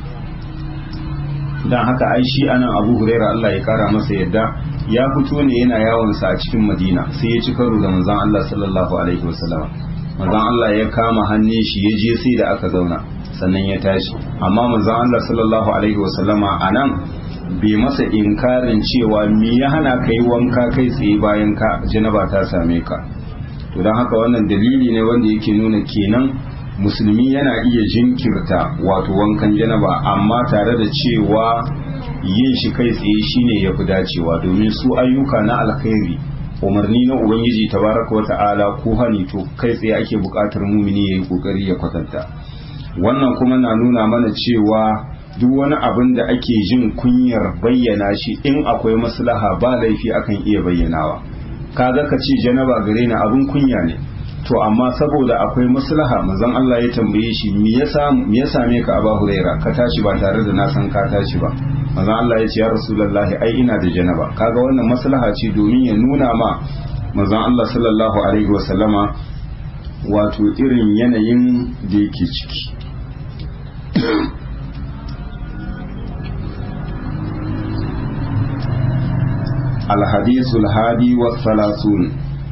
don haka ai shi anan abu huraira Allah ya kara masa yadda ya fito ne yana yawonsa a cikin madina sai ya ci karo da manzon Allah sallallahu alaihi wasallam manzon Allah ya kama hannun shi ya je sai da aka zauna sannan ya tashi amma manzon Allah sallallahu alaihi wasallama anan bai masa inkarin cewa me ya hana ka yi wanka kai tsaye bayan ka janaba ta same ka to don haka wannan dalili ne wanda yake nuna kenan musulmi yana iya jinkirta wato wankan janaba amma tare da cewa yin shi kai tsaye shine ya fi dacewa domin su ayyuka na alkhairi umarni na ubangiji tabaraka wa ta'ala ko hani to kai tsaye ake buƙatar mumini ya yi ƙoƙari ya kwatanta wannan kuma na nuna mana cewa duk wani abin da ake jin kunyar bayyana shi in akwai maslaha ba laifi akan iya bayyanawa kaga ka ce janaba gare ni abin kunya ne to amma saboda akwai maslaha manzon Allah ya tambaye shi me yasa me ya same ka Abu Huraira ka tashi ba tare da na san ka tashi ba manzon Allah ya ce ya Rasulullahi ai ina da janaba kaga wannan maslaha ce domin ya nuna ma manzon Allah sallallahu alaihi wasallama wato irin yanayin da yake ciki الحديث الهادي والثلاثون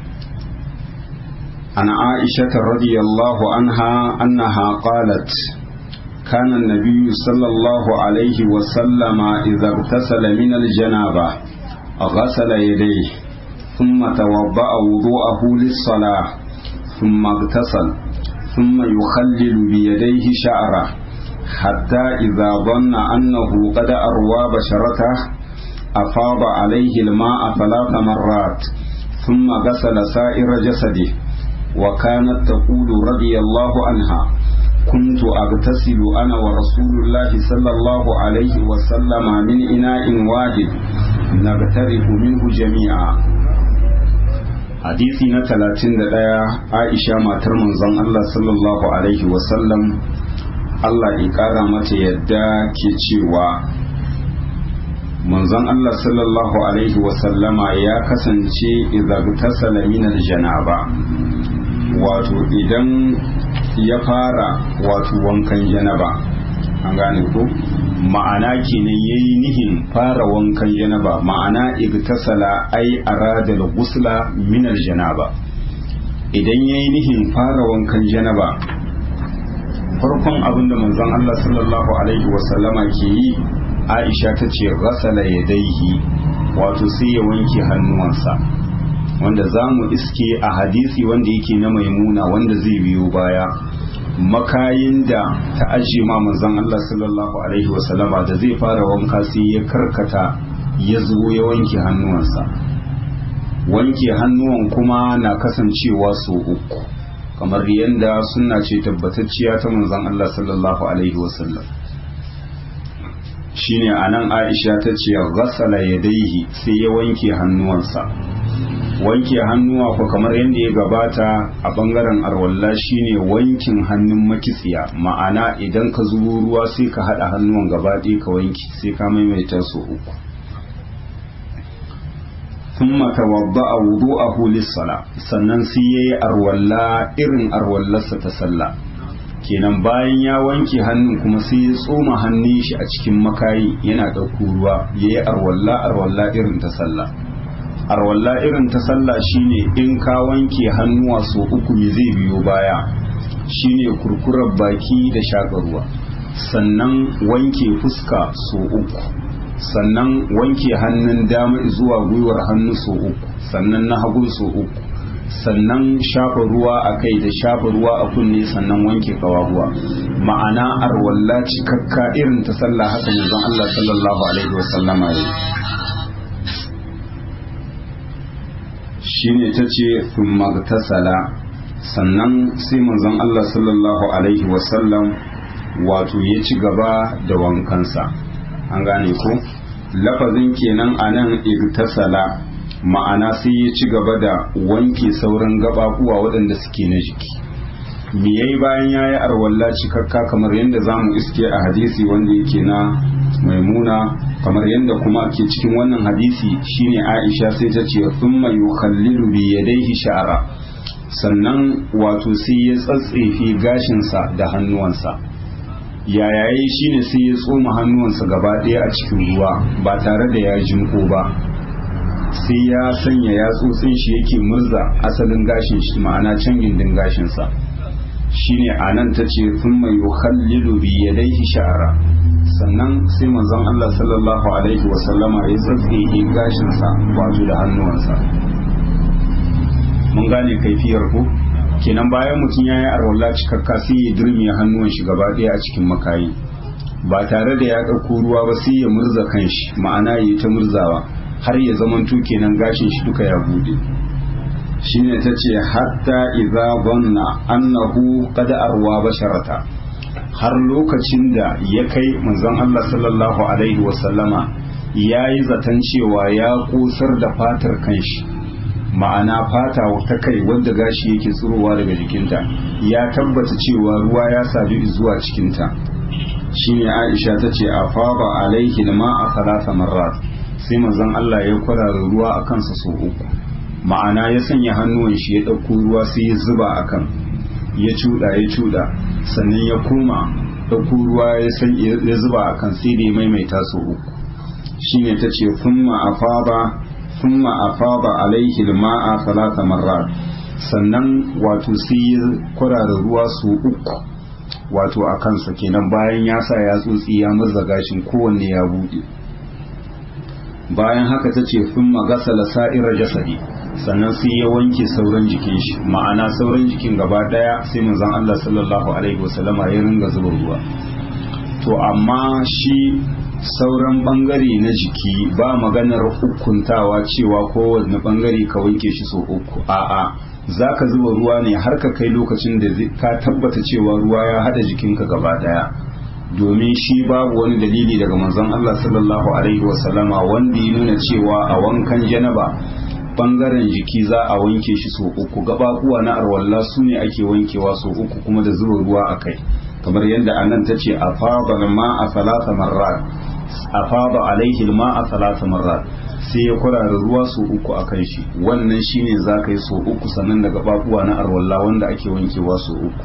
عن عائشة رضي الله عنها أنها قالت كان النبي صلى الله عليه وسلم إذا اغتسل من الجنابة غسل يديه ثم توضأ وضوءه للصلاة ثم اغتسل ثم يخلل بيديه شعره حتى إذا ظن أنه قد أروى بشرته أفاض عليه الماء ثلاث مرات ثم غسل سائر جسده وكانت تقول رضي الله عنها كنت أغتسل أنا ورسول الله صلى الله عليه وسلم من إناء واحد نغترف منه جميعا hadisi na talatin da ɗaya aisha matar manzon Allah sallallahu alaihi wasallam Allah ya ƙara mata yadda ke cewa manzon Allah sallallahu alaihi wasallama ya kasance idza min janaba wato idan ya fara wato wankan janaba an gane ko ma'ana kenan yayi nihin fara wankan janaba ma'ana igtasala ai arada al-ghusla min janaba idan yayi nihin fara wankan janaba farkon abinda manzon Allah sallallahu alaihi wasallama ke yi Aisha ta ce ghasala yadaihi wato sai ya wanke hannuwansa wanda za mu iske a hadisi wanda yake na maimuna wanda zai biyo baya makayin da ta ajiye ma manzon Allah sallallahu alaihi wasallama da zai fara wanka sai ya karkata ya zo ya wanke hannuwansa wanke hannuwan kuma na kasancewa so uku kamar yadda suna ce tabbatacciya ta manzon Allah sallallahu alaihi wasallam shine anan Aisha ta ce ghassala yadaihi sai ya wanke hannuwansa wanke hannuwa ko kamar yadda ya gabata a bangaren arwalla shine wankin hannun makitsiya ma'ana idan ka zubo ruwa sai ka hada hannuwan gaba ɗaya ka wanki sai ka maimaita su uku thumma tawadda'a wudu'ahu lis-sala sannan sai yayi arwalla irin arwallarsa ta sallah kenan bayan ya wanke hannun kuma sai ya tsoma hannun shi a cikin makayi yana ɗauko ruwa yayi arwalla arwalla irin ta sallah arwalla irin ta sallah shine in ka wanke hannuwa so uku me zai biyo baya shine kurkurar baki da shaƙa ruwa sannan wanke fuska so uku sannan wanke hannun dama zuwa gwiwar hannu so uku sannan na hagu so uku sannan shafa ruwa a kai da shafa ruwa a kunne sannan wanke kawahuwa ma'ana arwalla cikakka irin ta sallah haka manzon Allah sallallahu alaihi wasallama ya shine tace thumma tasala sannan sai manzon Allah sallallahu alaihi wasallam wato ya ci gaba da wankansa an gane ko lafazin kenan a nan igtasala ma'ana sai ya ci gaba da wanke sauran gabakuwa waɗanda suke na jiki me yayi bayan yayi arwalla cikakka kamar yadda zamu iske a hadisi wanda yake na maimuna kamar yadda kuma ke cikin wannan hadisi shine Aisha sai ta ce thumma yukhallilu bi yadayhi sha'ra sannan wato sai ya tsatsefe gashinsa da hannuwansa yayaye shine sai ya tsoma hannuwansa gaba ɗaya a cikin ruwa ba tare da ya jinko ba sai ya sanya yatsotsin shi yake murza asalin gashin shi ma'ana can gindin gashinsa shine a nan ta ce sun mai yukhallilu bi yadaihi sha'ara sannan sai manzon Allah sallallahu alaihi wasallama ya tsatsehe gashinsa wato da hannuwansa mun gane kaifiyar ku kenan bayan mutum ya yi arwalla cikakka sai ya dirme hannuwan shi gaba ɗaya a cikin makayi ba tare da ya ɗauko ruwa ba sai ya murza kanshi ma'ana ya ta murzawa har ya zamanto kenan gashin shi duka ya bude shine ta ce hatta idza dhanna annahu qad arwa basharata har lokacin da ya kai manzon Allah sallallahu alaihi wasallama yayi zaton cewa ya kusar da fatar kanshi ma'ana fata ta kai wanda gashi yake tsirowa daga jikinta ya tabbata cewa ruwa ya sadu zuwa cikinta shine Aisha ta ce a faba alaihi ma a salasa marrat sai manzon Allah ya kwarara ruwa a kansa sau uku ma'ana ya sanya hannuwan shi ya ɗauko ruwa sai ya zuba a kan ya cuɗa ya cuɗa sannan ya koma ɗauko ruwa ya zuba a kan sai da ya maimaita sau uku shine ta ce thumma afaba thumma afaba alaihi ma'a salasa marrat sannan wato sai ya kwarara ruwa sau uku wato a kansa kenan bayan ya sa ya tsotsi ya murza gashin kowanne ya buɗe bayan haka ta ce sun magasala sa'irar jasadi sannan sai ya wanke sauran jikin shi ma'ana sauran jikin gaba daya sai manzon Allah sallallahu alaihi wasallama ya ringa zuba ruwa to amma shi sauran bangare na jiki ba maganar hukuntawa cewa kowanne bangare ka wanke shi so uku a'a za ka zuba ruwa ne har ka kai lokacin da ka tabbata cewa ruwa ya hada jikinka gaba daya domin shi babu wani dalili daga manzon Allah sallallahu alaihi wasallama wanda ya nuna cewa a wankan janaba bangaren jiki za a wanke shi so uku gabakuwa na arwalla su ne ake wankewa so uku kuma da zuba ruwa a kai kamar yadda anan ta ce afaba ma a salasa marrat afaba alaihi ma a salasa marrat sai ya kurara ruwa so uku a kan shi wannan shine za ka yi so uku sannan da gabakuwa na arwalla wanda ake wankewa so uku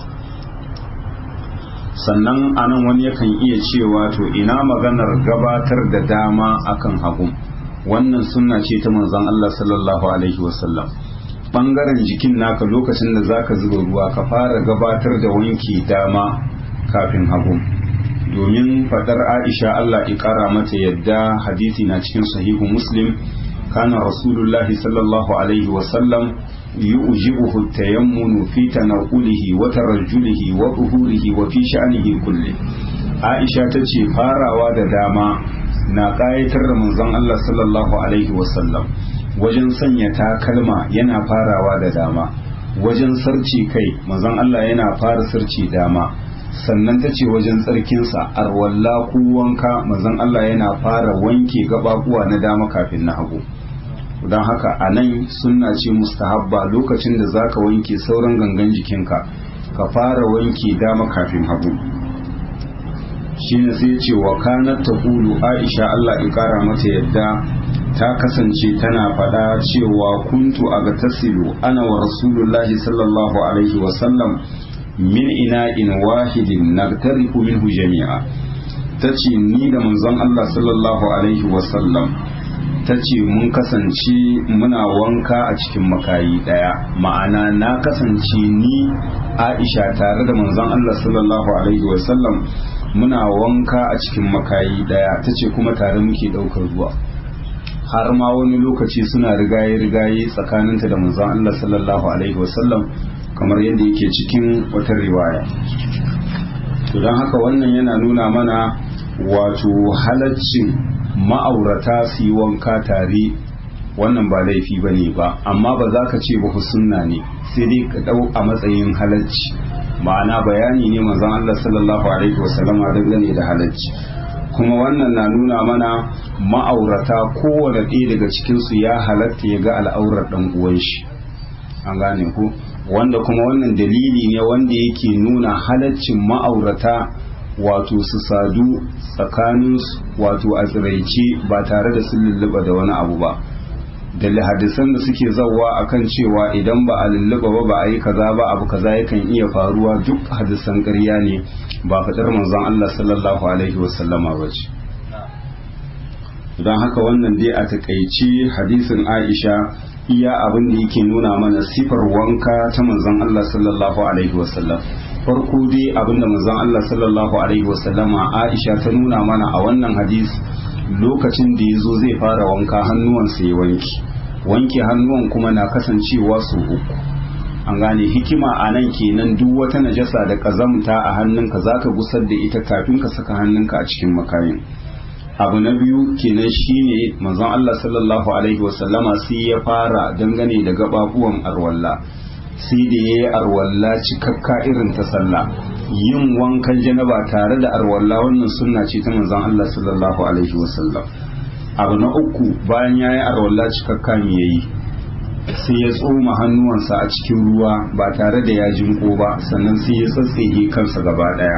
sannan anan wani yakan iya cewa to ina maganar gabatar da dama akan hagu wannan sunna ce ta manzon Allah sallallahu alaihi wasallam bangaren jikin naka lokacin da zaka zuba ruwa ka fara gabatar da wanki dama kafin hagu domin fadar Aisha Allah ya kara mata yadda hadisi na cikin sahihu Muslim kana rasulullahi sallallahu alaihi wasallam يؤجبه التيمن في تنقله وترجله وظهوره وفي شأنه كله عائشة تشي farawa da dama na ƙayatar da manzon Allah sallallahu alaihi wasallam wajen sanya takalma yana farawa da dama wajen sarci kai manzon Allah yana fara sarci dama sannan ta ce wajen tsarkinsa arwalla ko wanka manzon Allah yana fara wanke gababuwa na dama kafin na hagu don haka a nan sunna ce mustahabba lokacin da zaka wanke sauran gangan jikinka ka fara wanke dama kafin hagu shine sai ce wa kanat taqulu aisha Allah ya kara mata yadda ta kasance tana faɗa cewa kuntu a tasilu ana wa rasulullahi sallallahu alaihi wasallam min ina'in wahidin nagtarifu minhu jami'a ta ce ni da manzon Allah sallallahu alaihi wasallam ta ce mun kasance muna wanka a cikin makayi ɗaya ma'ana na kasance ni aisha tare da manzon Allah sallallahu alaihi wasallam muna wanka a cikin makayi ɗaya ta ce kuma tare muke ɗaukar ruwa har ma wani lokaci suna rigaye-rigaye tsakaninta da manzon Allah sallallahu alaihi wasallam kamar yadda yake cikin wata riwaya to don haka wannan yana nuna mana wato halaccin ma'aurata su yi wanka tare wannan ba laifi ba ne ba amma ba za ka ce ba sunna ne sai dai ka ɗau a matsayin halacci ma'ana bayani ne manzon Allah sallallahu alaihi wasallam dangane da halacci kuma wannan na nuna mana ma'aurata kowane ɗaya daga cikinsu ya halatta ya ga al'aurar ɗan uwan shi an gane ku wanda kuma wannan dalili ne wanda yake nuna halaccin ma'aurata wato su sadu tsakaninsu wato a tsiraice ba tare da sun lulluɓa da wani abu ba da hadisan da suke zawa akan cewa idan ba a lulluɓa ba ba a yi kaza ba abu kaza yakan iya faruwa duk hadisan ƙarya ne ba faɗar manzon Allah sallallahu alaihi wasallama ba ce don haka wannan dai a takaice hadisin Aisha iya abin da yake nuna mana sifar wanka ta manzon Allah sallallahu alaihi wasallam farko dai abin da manzon Allah sallallahu alaihi wasallama Aisha ta nuna mana a wannan hadis lokacin da ya zo zai fara wanka hannuwansa ya wanke wanke hannuwan kuma na kasancewa su uku an gane hikima a nan kenan duk wata najasa da kazamta a hannunka zaka gusar da ita kafin ka saka hannunka a cikin makayin abu na biyu kenan shine manzon Allah sallallahu alaihi wasallama sai ya fara dangane da gababuwan arwalla sai da yayi arwalla cikakka irin ta sallah yin wankan janaba tare da arwalla wannan sunna ce ta manzon Allah sallallahu alaihi wasallam abu na uku bayan yayi arwalla cikakka me yayi sai ya tsoma hannuwansa a cikin ruwa ba tare da ya jinko ba sannan sai ya tsatsege kansa gaba daya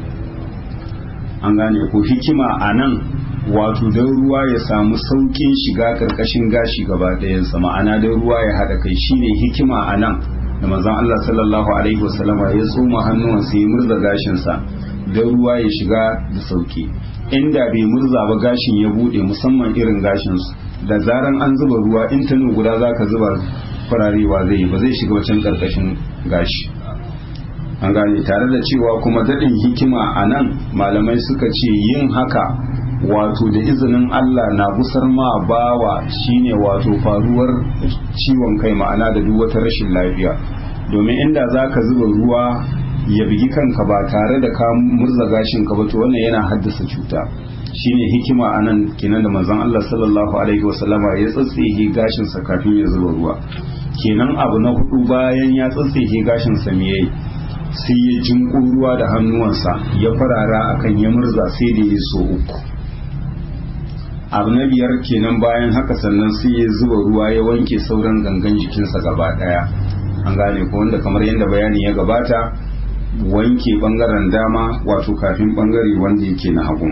an gane ko hikima a nan wato don ruwa ya samu saukin shiga karkashin gashi gaba ɗayansa ma'ana don ruwa ya haɗa kai shine hikima a nan da manzon Allah sallallahu alaihi wasallama ya tsoma hannuwansa ya murza gashinsa don ruwa ya shiga da sauki inda bai murza ba gashin ya buɗe musamman irin gashinsu da zaran an zuba ruwa in tanu guda zaka zuba fararewa zai yi ba zai shiga wacan karkashin gashi an gane tare da cewa kuma daɗin hikima a nan malamai suka ce yin haka wato da izinin Allah na gusar ma bawa shine wato faruwar ciwon kai ma'ana da duk wata rashin lafiya domin inda za ka zuba ruwa ya bigi kanka ba tare da ka murza gashin ka ba to wannan yana haddasa cuta shine hikima a nan kenan da manzon Allah sallallahu alaihi wasallama ya tsatsige gashin sa kafin ya zuba ruwa kenan abu na hudu bayan ya tsatsige gashin sa me yayi sai ya jinko ruwa da hannuwansa ya farara akan ya murza sai da ya so uku abu na biyar kenan bayan haka sannan sai ya zuba ruwa ya wanke sauran gangan jikinsa gaba daya an gane ko wanda kamar yadda bayani ya gabata wanke bangaren dama wato kafin bangare wanda yake na hagu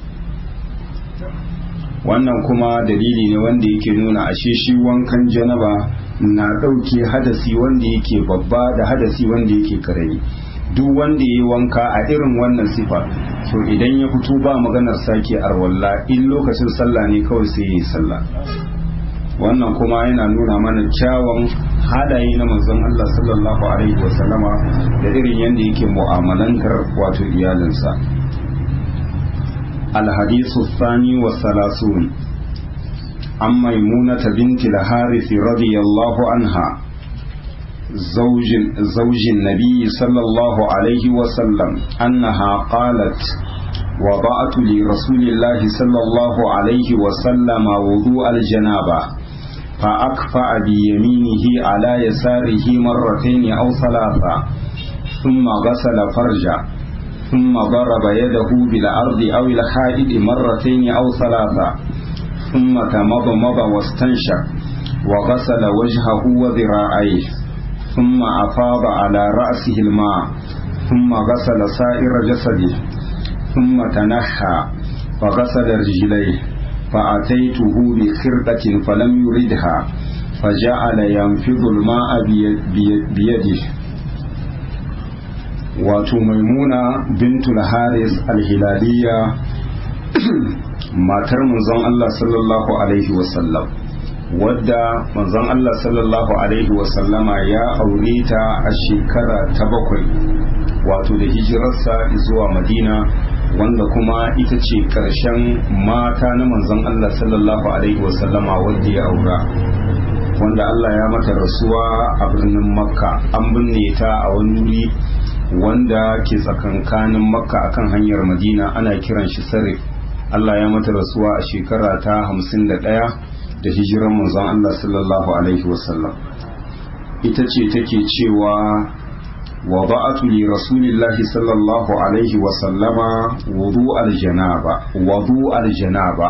wannan kuma dalili ne wanda yake nuna ashe shi wankan janaba na ɗauke hadasi wanda yake babba da hadasi wanda yake karami duk wanda ya yi wanka a irin wannan sifa to idan ya fito ba maganar sake arwalla in lokacin sallah ne kawai sai ya yi sallah wannan kuma yana nuna mana kyawun halaye na manzon Allah sallallahu alaihi wasallama da irin yadda yake mu'amalantar wato iyalinsa الحديث الثاني والثلاثون عن ميمونة بنت الحارث رضي الله عنها زوج, زوج النبي صلى الله عليه وسلم أنها قالت وضعت لرسول الله صلى الله عليه وسلم وضوء الجنابة فأكفأ بيمينه على يساره مرتين أو ثلاثة ثم غسل فرجه ثم ضرب يده بالأرض أو الحائط مرتين أو ثلاثة ثم تمضمض واستنشق وغسل وجهه وذراعيه ثم أفاض على رأسه الماء ثم غسل سائر جسده ثم تنحى فغسل رجليه فأتيته بخرقة فلم يردها فجعل ينفض الماء بيده wato maimuna bintul haris alhilaliya matar manzon Allah sallallahu alaihi wasallam wadda manzon Allah sallallahu alaihi wasallama ya aure ta a shekara ta bakwai wato da hijirarsa zuwa madina wanda kuma ita ce ƙarshen mata na manzon Allah sallallahu alaihi wasallama wadda ya aura wanda Allah ya mata rasuwa a birnin makka an binne ta a wani wuri wanda ke tsakankanin makka akan hanyar madina ana kiran shi sarif Allah ya mata rasuwa a shekara ta hamsin da ɗaya da hijiran manzon Allah sallallahu alaihi wasallam ita ce take cewa وضعت لرسول الله صلى الله عليه وسلم وضوء الجنابة وضوء الجنابة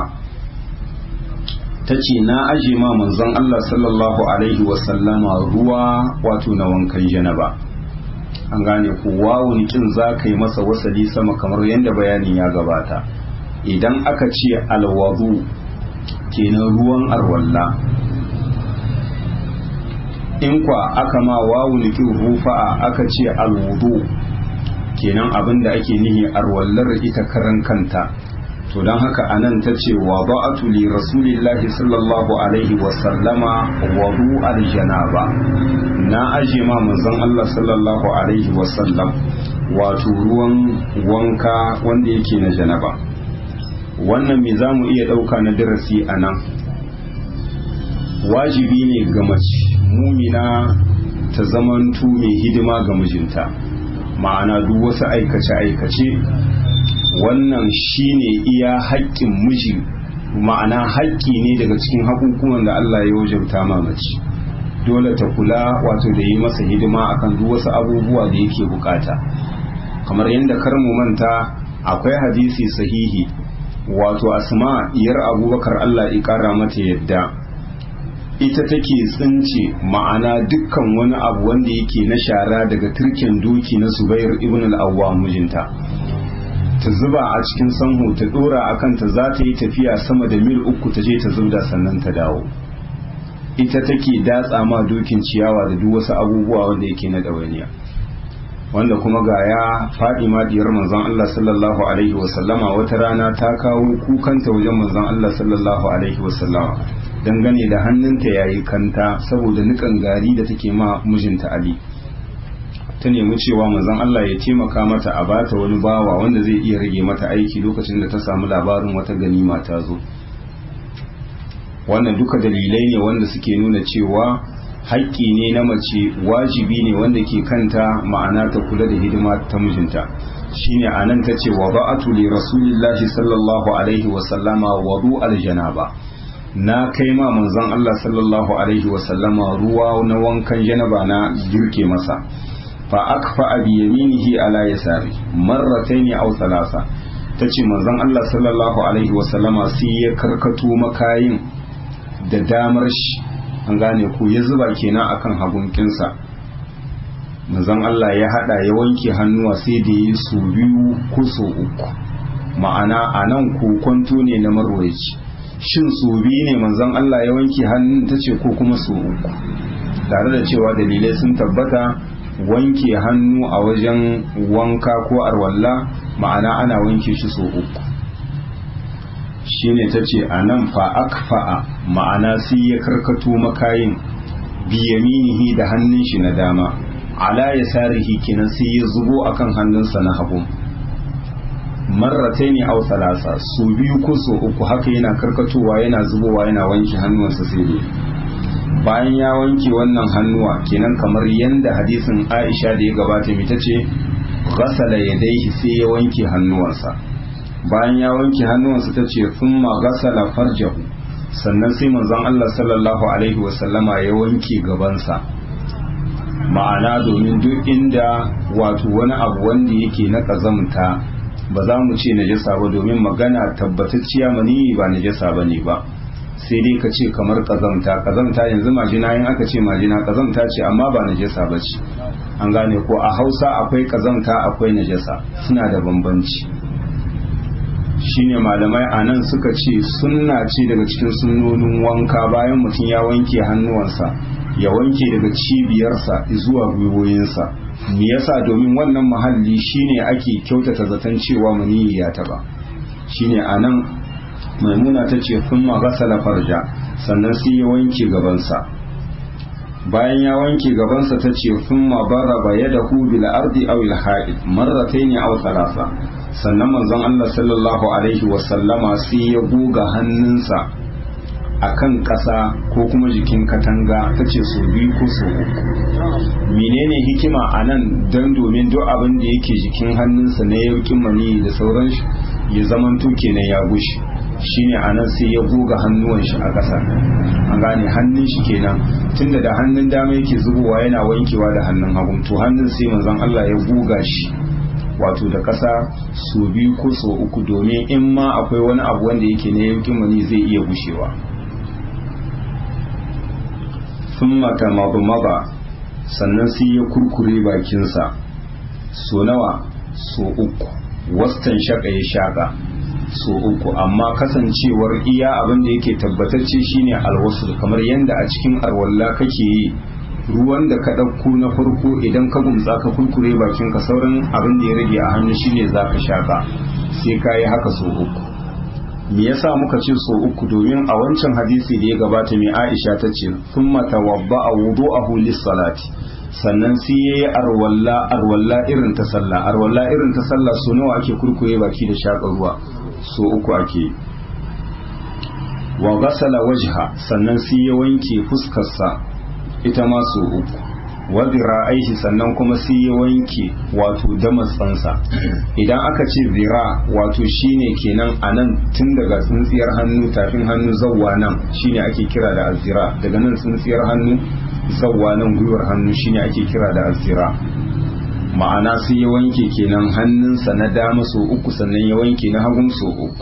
tace na aje ma manzon Allah sallallahu alaihi wasallama ruwa wato na wankan janaba an gane ku wawun kin za ka yi masa wasali sama kamar yadda bayanin ya gabata idan aka ce alwadu kenan ruwan arwalla in kwa aka ma wawu nikin rufa'a aka ce alwudu kenan abin da ake nihi arwallar ita karan kanta to don haka anan ta ce wa ba'atu li rasulillahi sallallahu alaihi wa sallama wudu aljanaba na aje ma manzon Allah sallallahu alaihi wa sallam wato ruwan wanka wanda yake na janaba wannan me zamu iya dauka na darasi anan wajibi ne ga mace mumina ta zamantu mai hidima ga mijinta ma'ana duk wasu aikace-aikace wannan shine iya haƙƙin miji ma'ana haƙƙi ne daga cikin haƙuƙuwan da Allah ya wajabta ma mace dole ta kula wato da yi masa hidima akan duk wasu abubuwa da yake bukata kamar yadda kar mu manta akwai hadisi sahihi wato asma iyar abubakar Allah ya kara mata yadda ita take tsince ma'ana dukkan wani abu wanda yake na shara daga turken doki na Zubair ibn al-Awwam mijinta ta zuba a cikin sanho ta dora akan ta za ta yi tafiya sama da mil uku ta je ta zubda sannan ta dawo ita take datsa ma dokin ciyawa da duk wasu abubuwa wanda yake na ɗawainiya wanda kuma ga ya faɗi ma diyar manzon Allah sallallahu alaihi wasallama wata rana ta kawo kukanta wajen manzon Allah sallallahu alaihi wasallama dangane da hannunta yayi kanta saboda nikan gari da take ma mijinta Ali ta nemi cewa manzon Allah ya taimaka mata a bata wani bawa wanda zai iya rage mata aiki lokacin da ta samu labarin wata ganima ta zo wannan duka dalilai ne wanda suke nuna cewa haƙƙi ne na mace wajibi ne wanda ke kanta ma'ana ta kula da hidima ta mijinta shine anan ta ce wa ba'atu li rasulillahi sallallahu alaihi wa sallama wudu aljanaba na kai ma manzon Allah sallallahu alaihi wa sallama ruwa na wankan janaba na girke masa fa akfa bi yaminihi ala yasari marrataini aw thalatha tace manzon Allah sallallahu alaihi wa sallama sai ya karkato makayin da damar shi an gane ku ya zuba kenan akan hagunkinsa manzon Allah ya hada ya wanke hannuwa sai da yi su biyu ko su uku ma'ana a nan kokonto ne na marwaci shin su biyu ne manzon Allah ya wanke hannun ta ce ko kuma su uku tare da cewa dalilai sun tabbata wanke hannu a wajen wanka ko arwalla ma'ana ana wanke shi su uku shine ta ce a nan fa akfa'a ma'ana sai ya karkato makayin biyaminihi da hannun shi na dama ala ya sarihi kenan sai ya zubo akan hannunsa na hagu marratai ne au salasa su biyu ko su uku haka yana karkatowa yana zubowa yana wanke hannuwansa sai dai bayan ya wanke wannan hannuwa kenan kamar yanda hadisin aisha da ya gabata mai ta ce ghasala yadaihi sai ya wanke hannuwansa bayan ya wanke hannuwansa ta ce thumma ghasala farjahu sannan sai manzon Allah sallallahu alaihi wasallama ya wanke gabansa ma'ana domin duk inda wato wani abu wanda yake na kazamta ba za mu ce najasa ba domin magana tabbatacciya mani ba najasa ba ne ba sai dai ka ce kamar kazamta kazamta yanzu majina yin aka ce majina kazamta ce amma ba najasa ba ce an gane ko a hausa akwai kazamta akwai najasa suna da bambanci shine malamai a nan suka ce sunna ce daga cikin sunnonin wanka bayan mutum ya wanke hannuwansa ya wanke daga cibiyarsa zuwa gwiwoyinsa me yasa domin wannan mahalli shine ake kyautata zaton cewa maniyi ya taba shine a nan maimuna ta ce sun magasala farja sannan sai ya wanke gabansa bayan ya wanke gabansa ta ce sun mabaraba ya da bil ardi aw il ha'id marratayn aw thalatha sannan manzon Allah sallallahu alaihi wa sallama sai ya goga hannunsa akan ƙasa ko kuma jikin katanga ta ce so biyu ko so uku menene hikima a nan don domin duk abin da yake jikin hannunsa na yaukin mani da sauran shi ya zamanto kenan ya gushe shine a nan sai ya goga hannuwan shi a ƙasa an gane hannun shi kenan tunda da hannun dama yake zubowa yana wankewa da hannun hagu to hannun sai manzon Allah ya goga shi wato da ƙasa so biyu ko so uku domin in ma akwai wani abu wanda yake na yaukin mani zai iya gushewa sun mata maba sannan sai ya kurkure bakinsa so nawa so uku wastan shaka ya shaka so uku amma kasancewar iya abin da yake tabbatacce shine alwasul kamar yadda a cikin arwalla kake yi ruwan da ka ɗauko na farko idan ka gumtsa ka kurkure bakinka sauran abin da ya rage a hannu shine za ka shaka sai ka yi haka so uku me yasa muka ce so uku domin a wancan hadisi da ya gabata mai Aisha ta ce thumma tawadda'a wudu'ahu lis-salati sannan sai yayi arwalla arwalla irin ta sallah arwalla irin ta sallah so nawa ake kurkure baki da shaka ruwa so uku ake wa ghasala wajha sannan sai ya wanke fuskarsa ita ma so uku wa zira'aihi sannan kuma sai ya wanke wato damatsansa idan aka ce zira wato shine kenan a nan tun daga tsintsiyar hannu tafin hannu zawwa nan shine ake kira da azira daga nan tsintsiyar hannu zawwa nan gwiwar hannu shine ake kira da azira ma'ana sai ya wanke kenan hannunsa na dama so uku sannan ya wanke na hagun so uku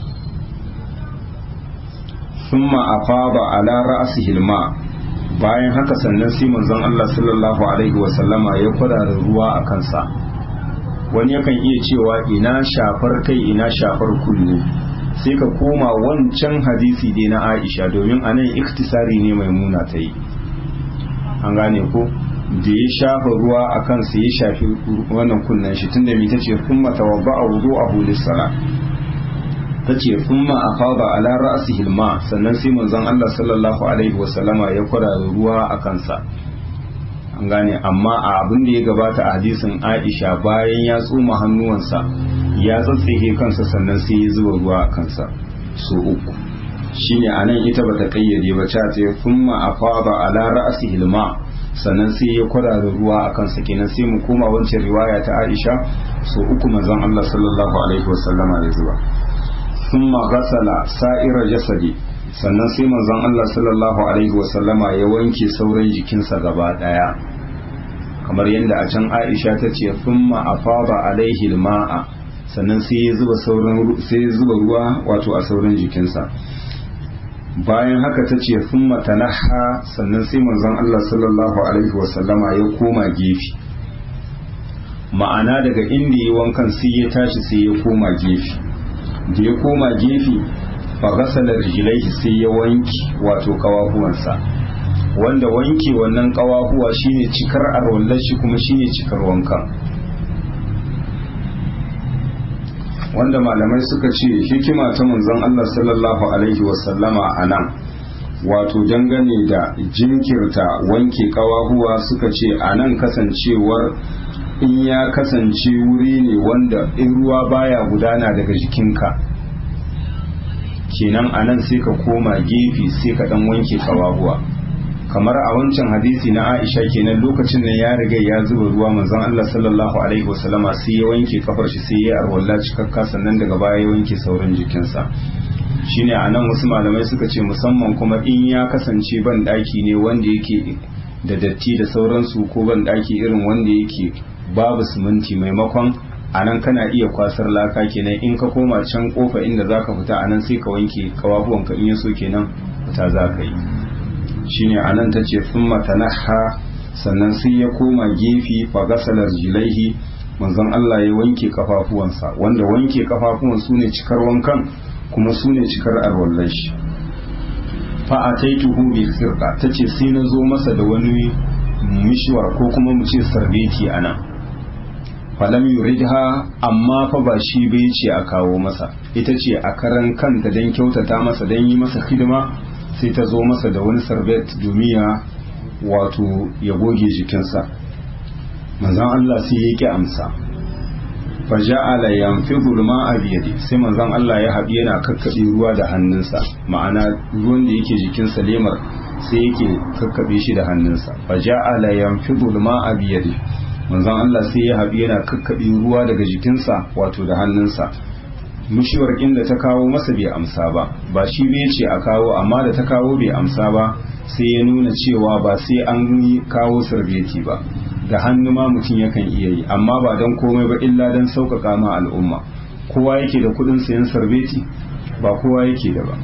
ثم أفاض على رأسه الماء bayan haka sannan sai manzon Allah sallallahu alaihi wasallama ya kwarara ruwa a kansa wani yakan iya cewa ina shafar kai ina shafar kunne sai ka koma wancan hadisi dai na Aisha domin anan iktisari ne mai muna ta yi an gane ko da ya shafa ruwa a kansa ya shafi wannan kunnen shi tunda mai tace kuma tawabba a wudu a hulis sala ta ce thumma afada ala ra'sihi alma sannan sai manzon Allah sallallahu alaihi wasallama ya kwarara ruwa a kansa an gane amma a abin da ya gabata a hadisin Aisha bayan ya tsoma hannuwansa ya tsatsehe kansa sannan sai ya zuba ruwa a kansa so uku shine anan ita bata kayyade ba ta ce thumma afada ala ra'sihi alma sannan sai ya kwarara ruwa a kansa kenan sai mu koma wancan riwaya ta Aisha so uku manzon Allah sallallahu alaihi wasallama ya zuba ثم غسل سائر جسدي sannan sai manzon Allah sallallahu alaihi wasallama ya wanke sauran jikinsa gaba daya kamar yadda a can Aisha ta ce thumma afada alaihi alma'a sannan sai ya zuba sauran sai ya zuba ruwa wato a sauran jikinsa bayan haka ta ce thumma tanaha sannan sai manzon Allah sallallahu alaihi wasallama ya koma gefe ma'ana daga inda ya wankan sai ya tashi sai ya koma gefe da ya koma gefe fa gasala rijlaihi sai ya wanki wato kawahuwansa wanda wanke wannan kawahuwa shine cikar arwallar shi kuma shine cikar wankan wanda malamai suka ce hikima ta manzon Allah sallallahu alaihi wasallama a nan wato dangane da jinkirta wanke kawahuwa suka ce a nan kasancewar in ya kasance wuri ne wanda in ruwa baya gudana daga jikinka kenan a nan sai ka koma gefe sai ka dan wanke kawahuwa kamar a wancan hadisi na Aisha kenan lokacin nan ya riga ya zuba ruwa manzon Allah sallallahu alaihi wasallama sai ya wanke kafar shi sai ya arwalla cikakka sannan daga baya ya wanke sauran jikinsa shine a nan wasu malamai suka ce musamman kuma in ya kasance ban daki ne wanda yake da datti da sauransu ko ban daki irin wanda yake babu siminti maimakon a nan kana iya kwasar laka kenan in ka koma can kofa inda zaka fita a nan sai ka wanke kawabuwanka in ya so kenan fita za ka yi shine a nan ta ce sun matanaha sannan sai ya koma gefe fa gasalar jilaihi manzon Allah ya wanke kafafuwansa wanda wanke kafafuwan su ne cikar wankan kuma su ne cikar arwallar shi fa ataituhu bi khirqa tace sai na zo masa da wani mishwar ko kuma mu ce sarbeti anan falam yuridha amma fa ba shi bai ce a kawo masa ita ce a karan kanta don kyautata masa don yi masa hidima sai ta zo masa da wani sarbet domin ya wato ya goge jikinsa manzon Allah sai ya ki amsa fa ja'ala yanfidu al-ma'a bi yadi sai manzon Allah ya haɗi yana kakkabe ruwa da hannunsa ma'ana ruwan da yake jikinsa lemar sai yake kakkabe shi da hannunsa fa ja'ala yanfidu al-ma'a bi yadi manzon Allah sai ya haɗu yana kakkaɓe ruwa daga jikinsa wato da hannunsa mushiwar inda ta kawo masa bai amsa ba ba shi bai ce a kawo amma da ta kawo bai amsa ba sai ya nuna cewa ba sai an yi kawo sarbeti ba da hannu ma mutum yakan iya yi amma ba don komai ba illa don sauƙaƙa ma al'umma kowa yake da kuɗin sayan sarbeti ba kowa yake da ba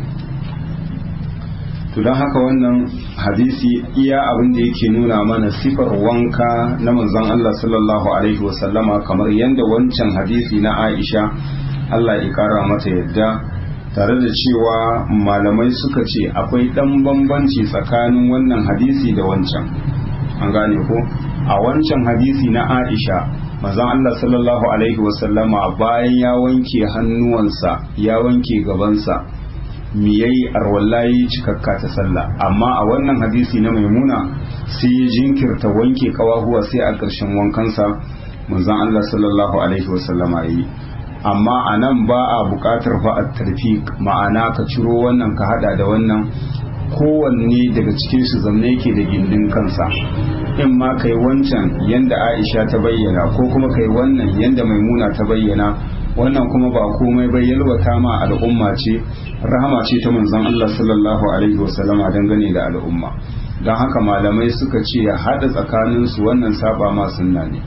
to don haka wannan hadisi iya abin da yake nuna mana sifar wanka na manzon Allah sallallahu alaihi wasallama kamar yadda wancan hadisi na Aisha Allah ya kara mata yadda tare da cewa malamai suka ce akwai ɗan bambanci tsakanin wannan hadisi da wancan an gane ko a wancan hadisi na Aisha manzon Allah sallallahu alaihi wasallama bayan ya wanke hannuwansa ya wanke gabansa mi yayi arwallahi cikakka ta sallah amma a wannan hadisi na maimuna sai ya jinkirta wanke kawahuwa sai a ƙarshen wankansa manzon Allah sallallahu alaihi wasallama yi amma a nan ba a buƙatar fa a tarfi ma'ana ka ciro wannan ka hada da wannan kowanne daga cikin su zamne yake da gindin kansa in ma kai wancan yanda Aisha ta bayyana ko kuma kai wannan yanda maimuna ta bayyana wannan kuma ba komai bai yalwata ma al'umma ce rahama ce ta manzon Allah sallallahu alaihi wasallama dangane da al'umma don haka malamai suka ce ya haɗa tsakaninsu wannan saba ma sunna ne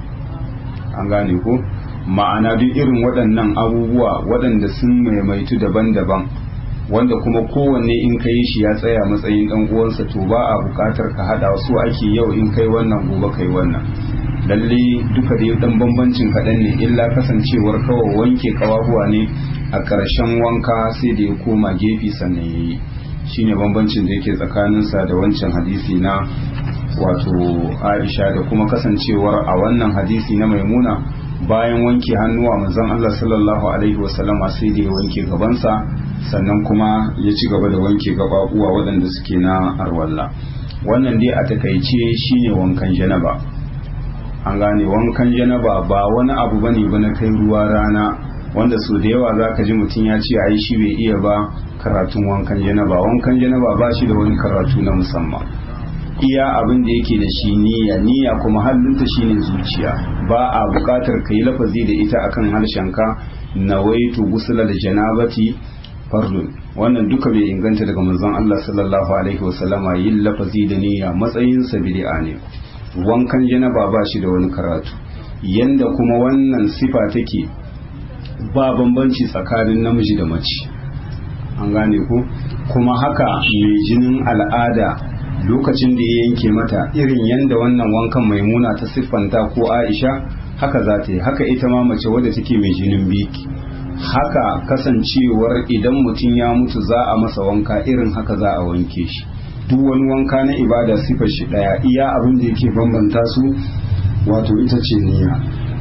an gane ko ma'ana duk irin waɗannan abubuwa waɗanda sun maimaitu daban-daban wanda kuma kowanne in ka yi shi ya tsaya matsayin ɗan uwansa to ba a buƙatar ka haɗa su ake yau in kai wannan gobe kai wannan lalle duka dai dan bambancin kaɗan ne illa kasancewar kawai wanke kawahuwa ne a ƙarshen wanka sai da ya koma gefe sannan ya yi shine bambancin da yake tsakaninsa da wancan hadisi na wato aisha da kuma kasancewar a wannan hadisi na maimuna bayan wanke hannuwa manzon Allah sallallahu alaihi wasallama sai da ya wanke gabansa sannan kuma ya ci gaba da wanke gababuwa waɗanda suke na arwalla wannan dai a takaice shine wankan janaba an gane wankan janaba ba wani abu bane ba na kai ruwa rana wanda so da yawa zaka ji mutum ya ce ai shi bai iya ba karatun wankan janaba wankan janaba ba shi da wani karatu na musamman iya abin da yake da shi niyya niyya kuma hallinta shine zuciya ba a buƙatar ka yi lafazi da ita akan harshenka nawaitu gusula da janabati fardun wannan duka bai inganta daga manzon Allah sallallahu alaihi wasallama yin lafazi da niyya matsayin sa bid'a ne wankan janaba ba shi da wani karatu yanda kuma wannan sifa take ba bambanci tsakanin namiji da mace an gane ku kuma haka mai jinin al'ada lokacin da ya yanke mata irin yanda wannan wankan maimuna ta siffanta ko aisha haka za ta yi haka ita ma mace wadda take mai jinin biki haka kasancewar idan mutum ya mutu za a masa wanka irin haka za a wanke shi duk wani wanka na ibada sifar shi daya iya abin da yake bambanta su wato ita ce niyya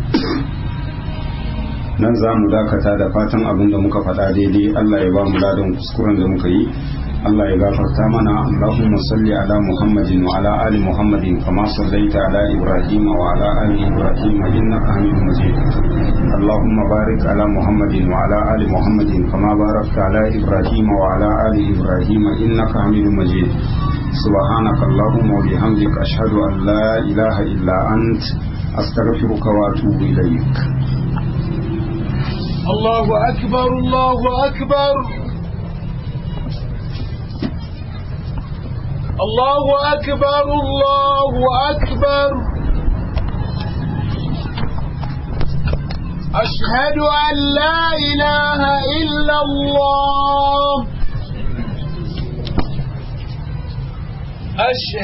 nan za mu dakata da fatan abin da muka faɗa daidai Allah ya ba mu ladan kuskuren da muka yi Allah ya gafarta mana Allahumma salli ala Muhammadin wa ala ali Muhammadin kama sallaita ala Ibrahim wa ala ali Ibrahim innaka Hamidum Majid Allahumma barik ala Muhammadin wa ala ali Muhammadin kama barakta ala Ibrahim wa ala ali Ibrahim innaka Hamidum Majid سبحانك اللهم وبحمدك أشهد أن لا إله إلا أنت أستغفرك وأتوب إليك الله أكبر الله أكبر الله أكبر الله أكبر أشهد أن لا إله إلا الله أشهد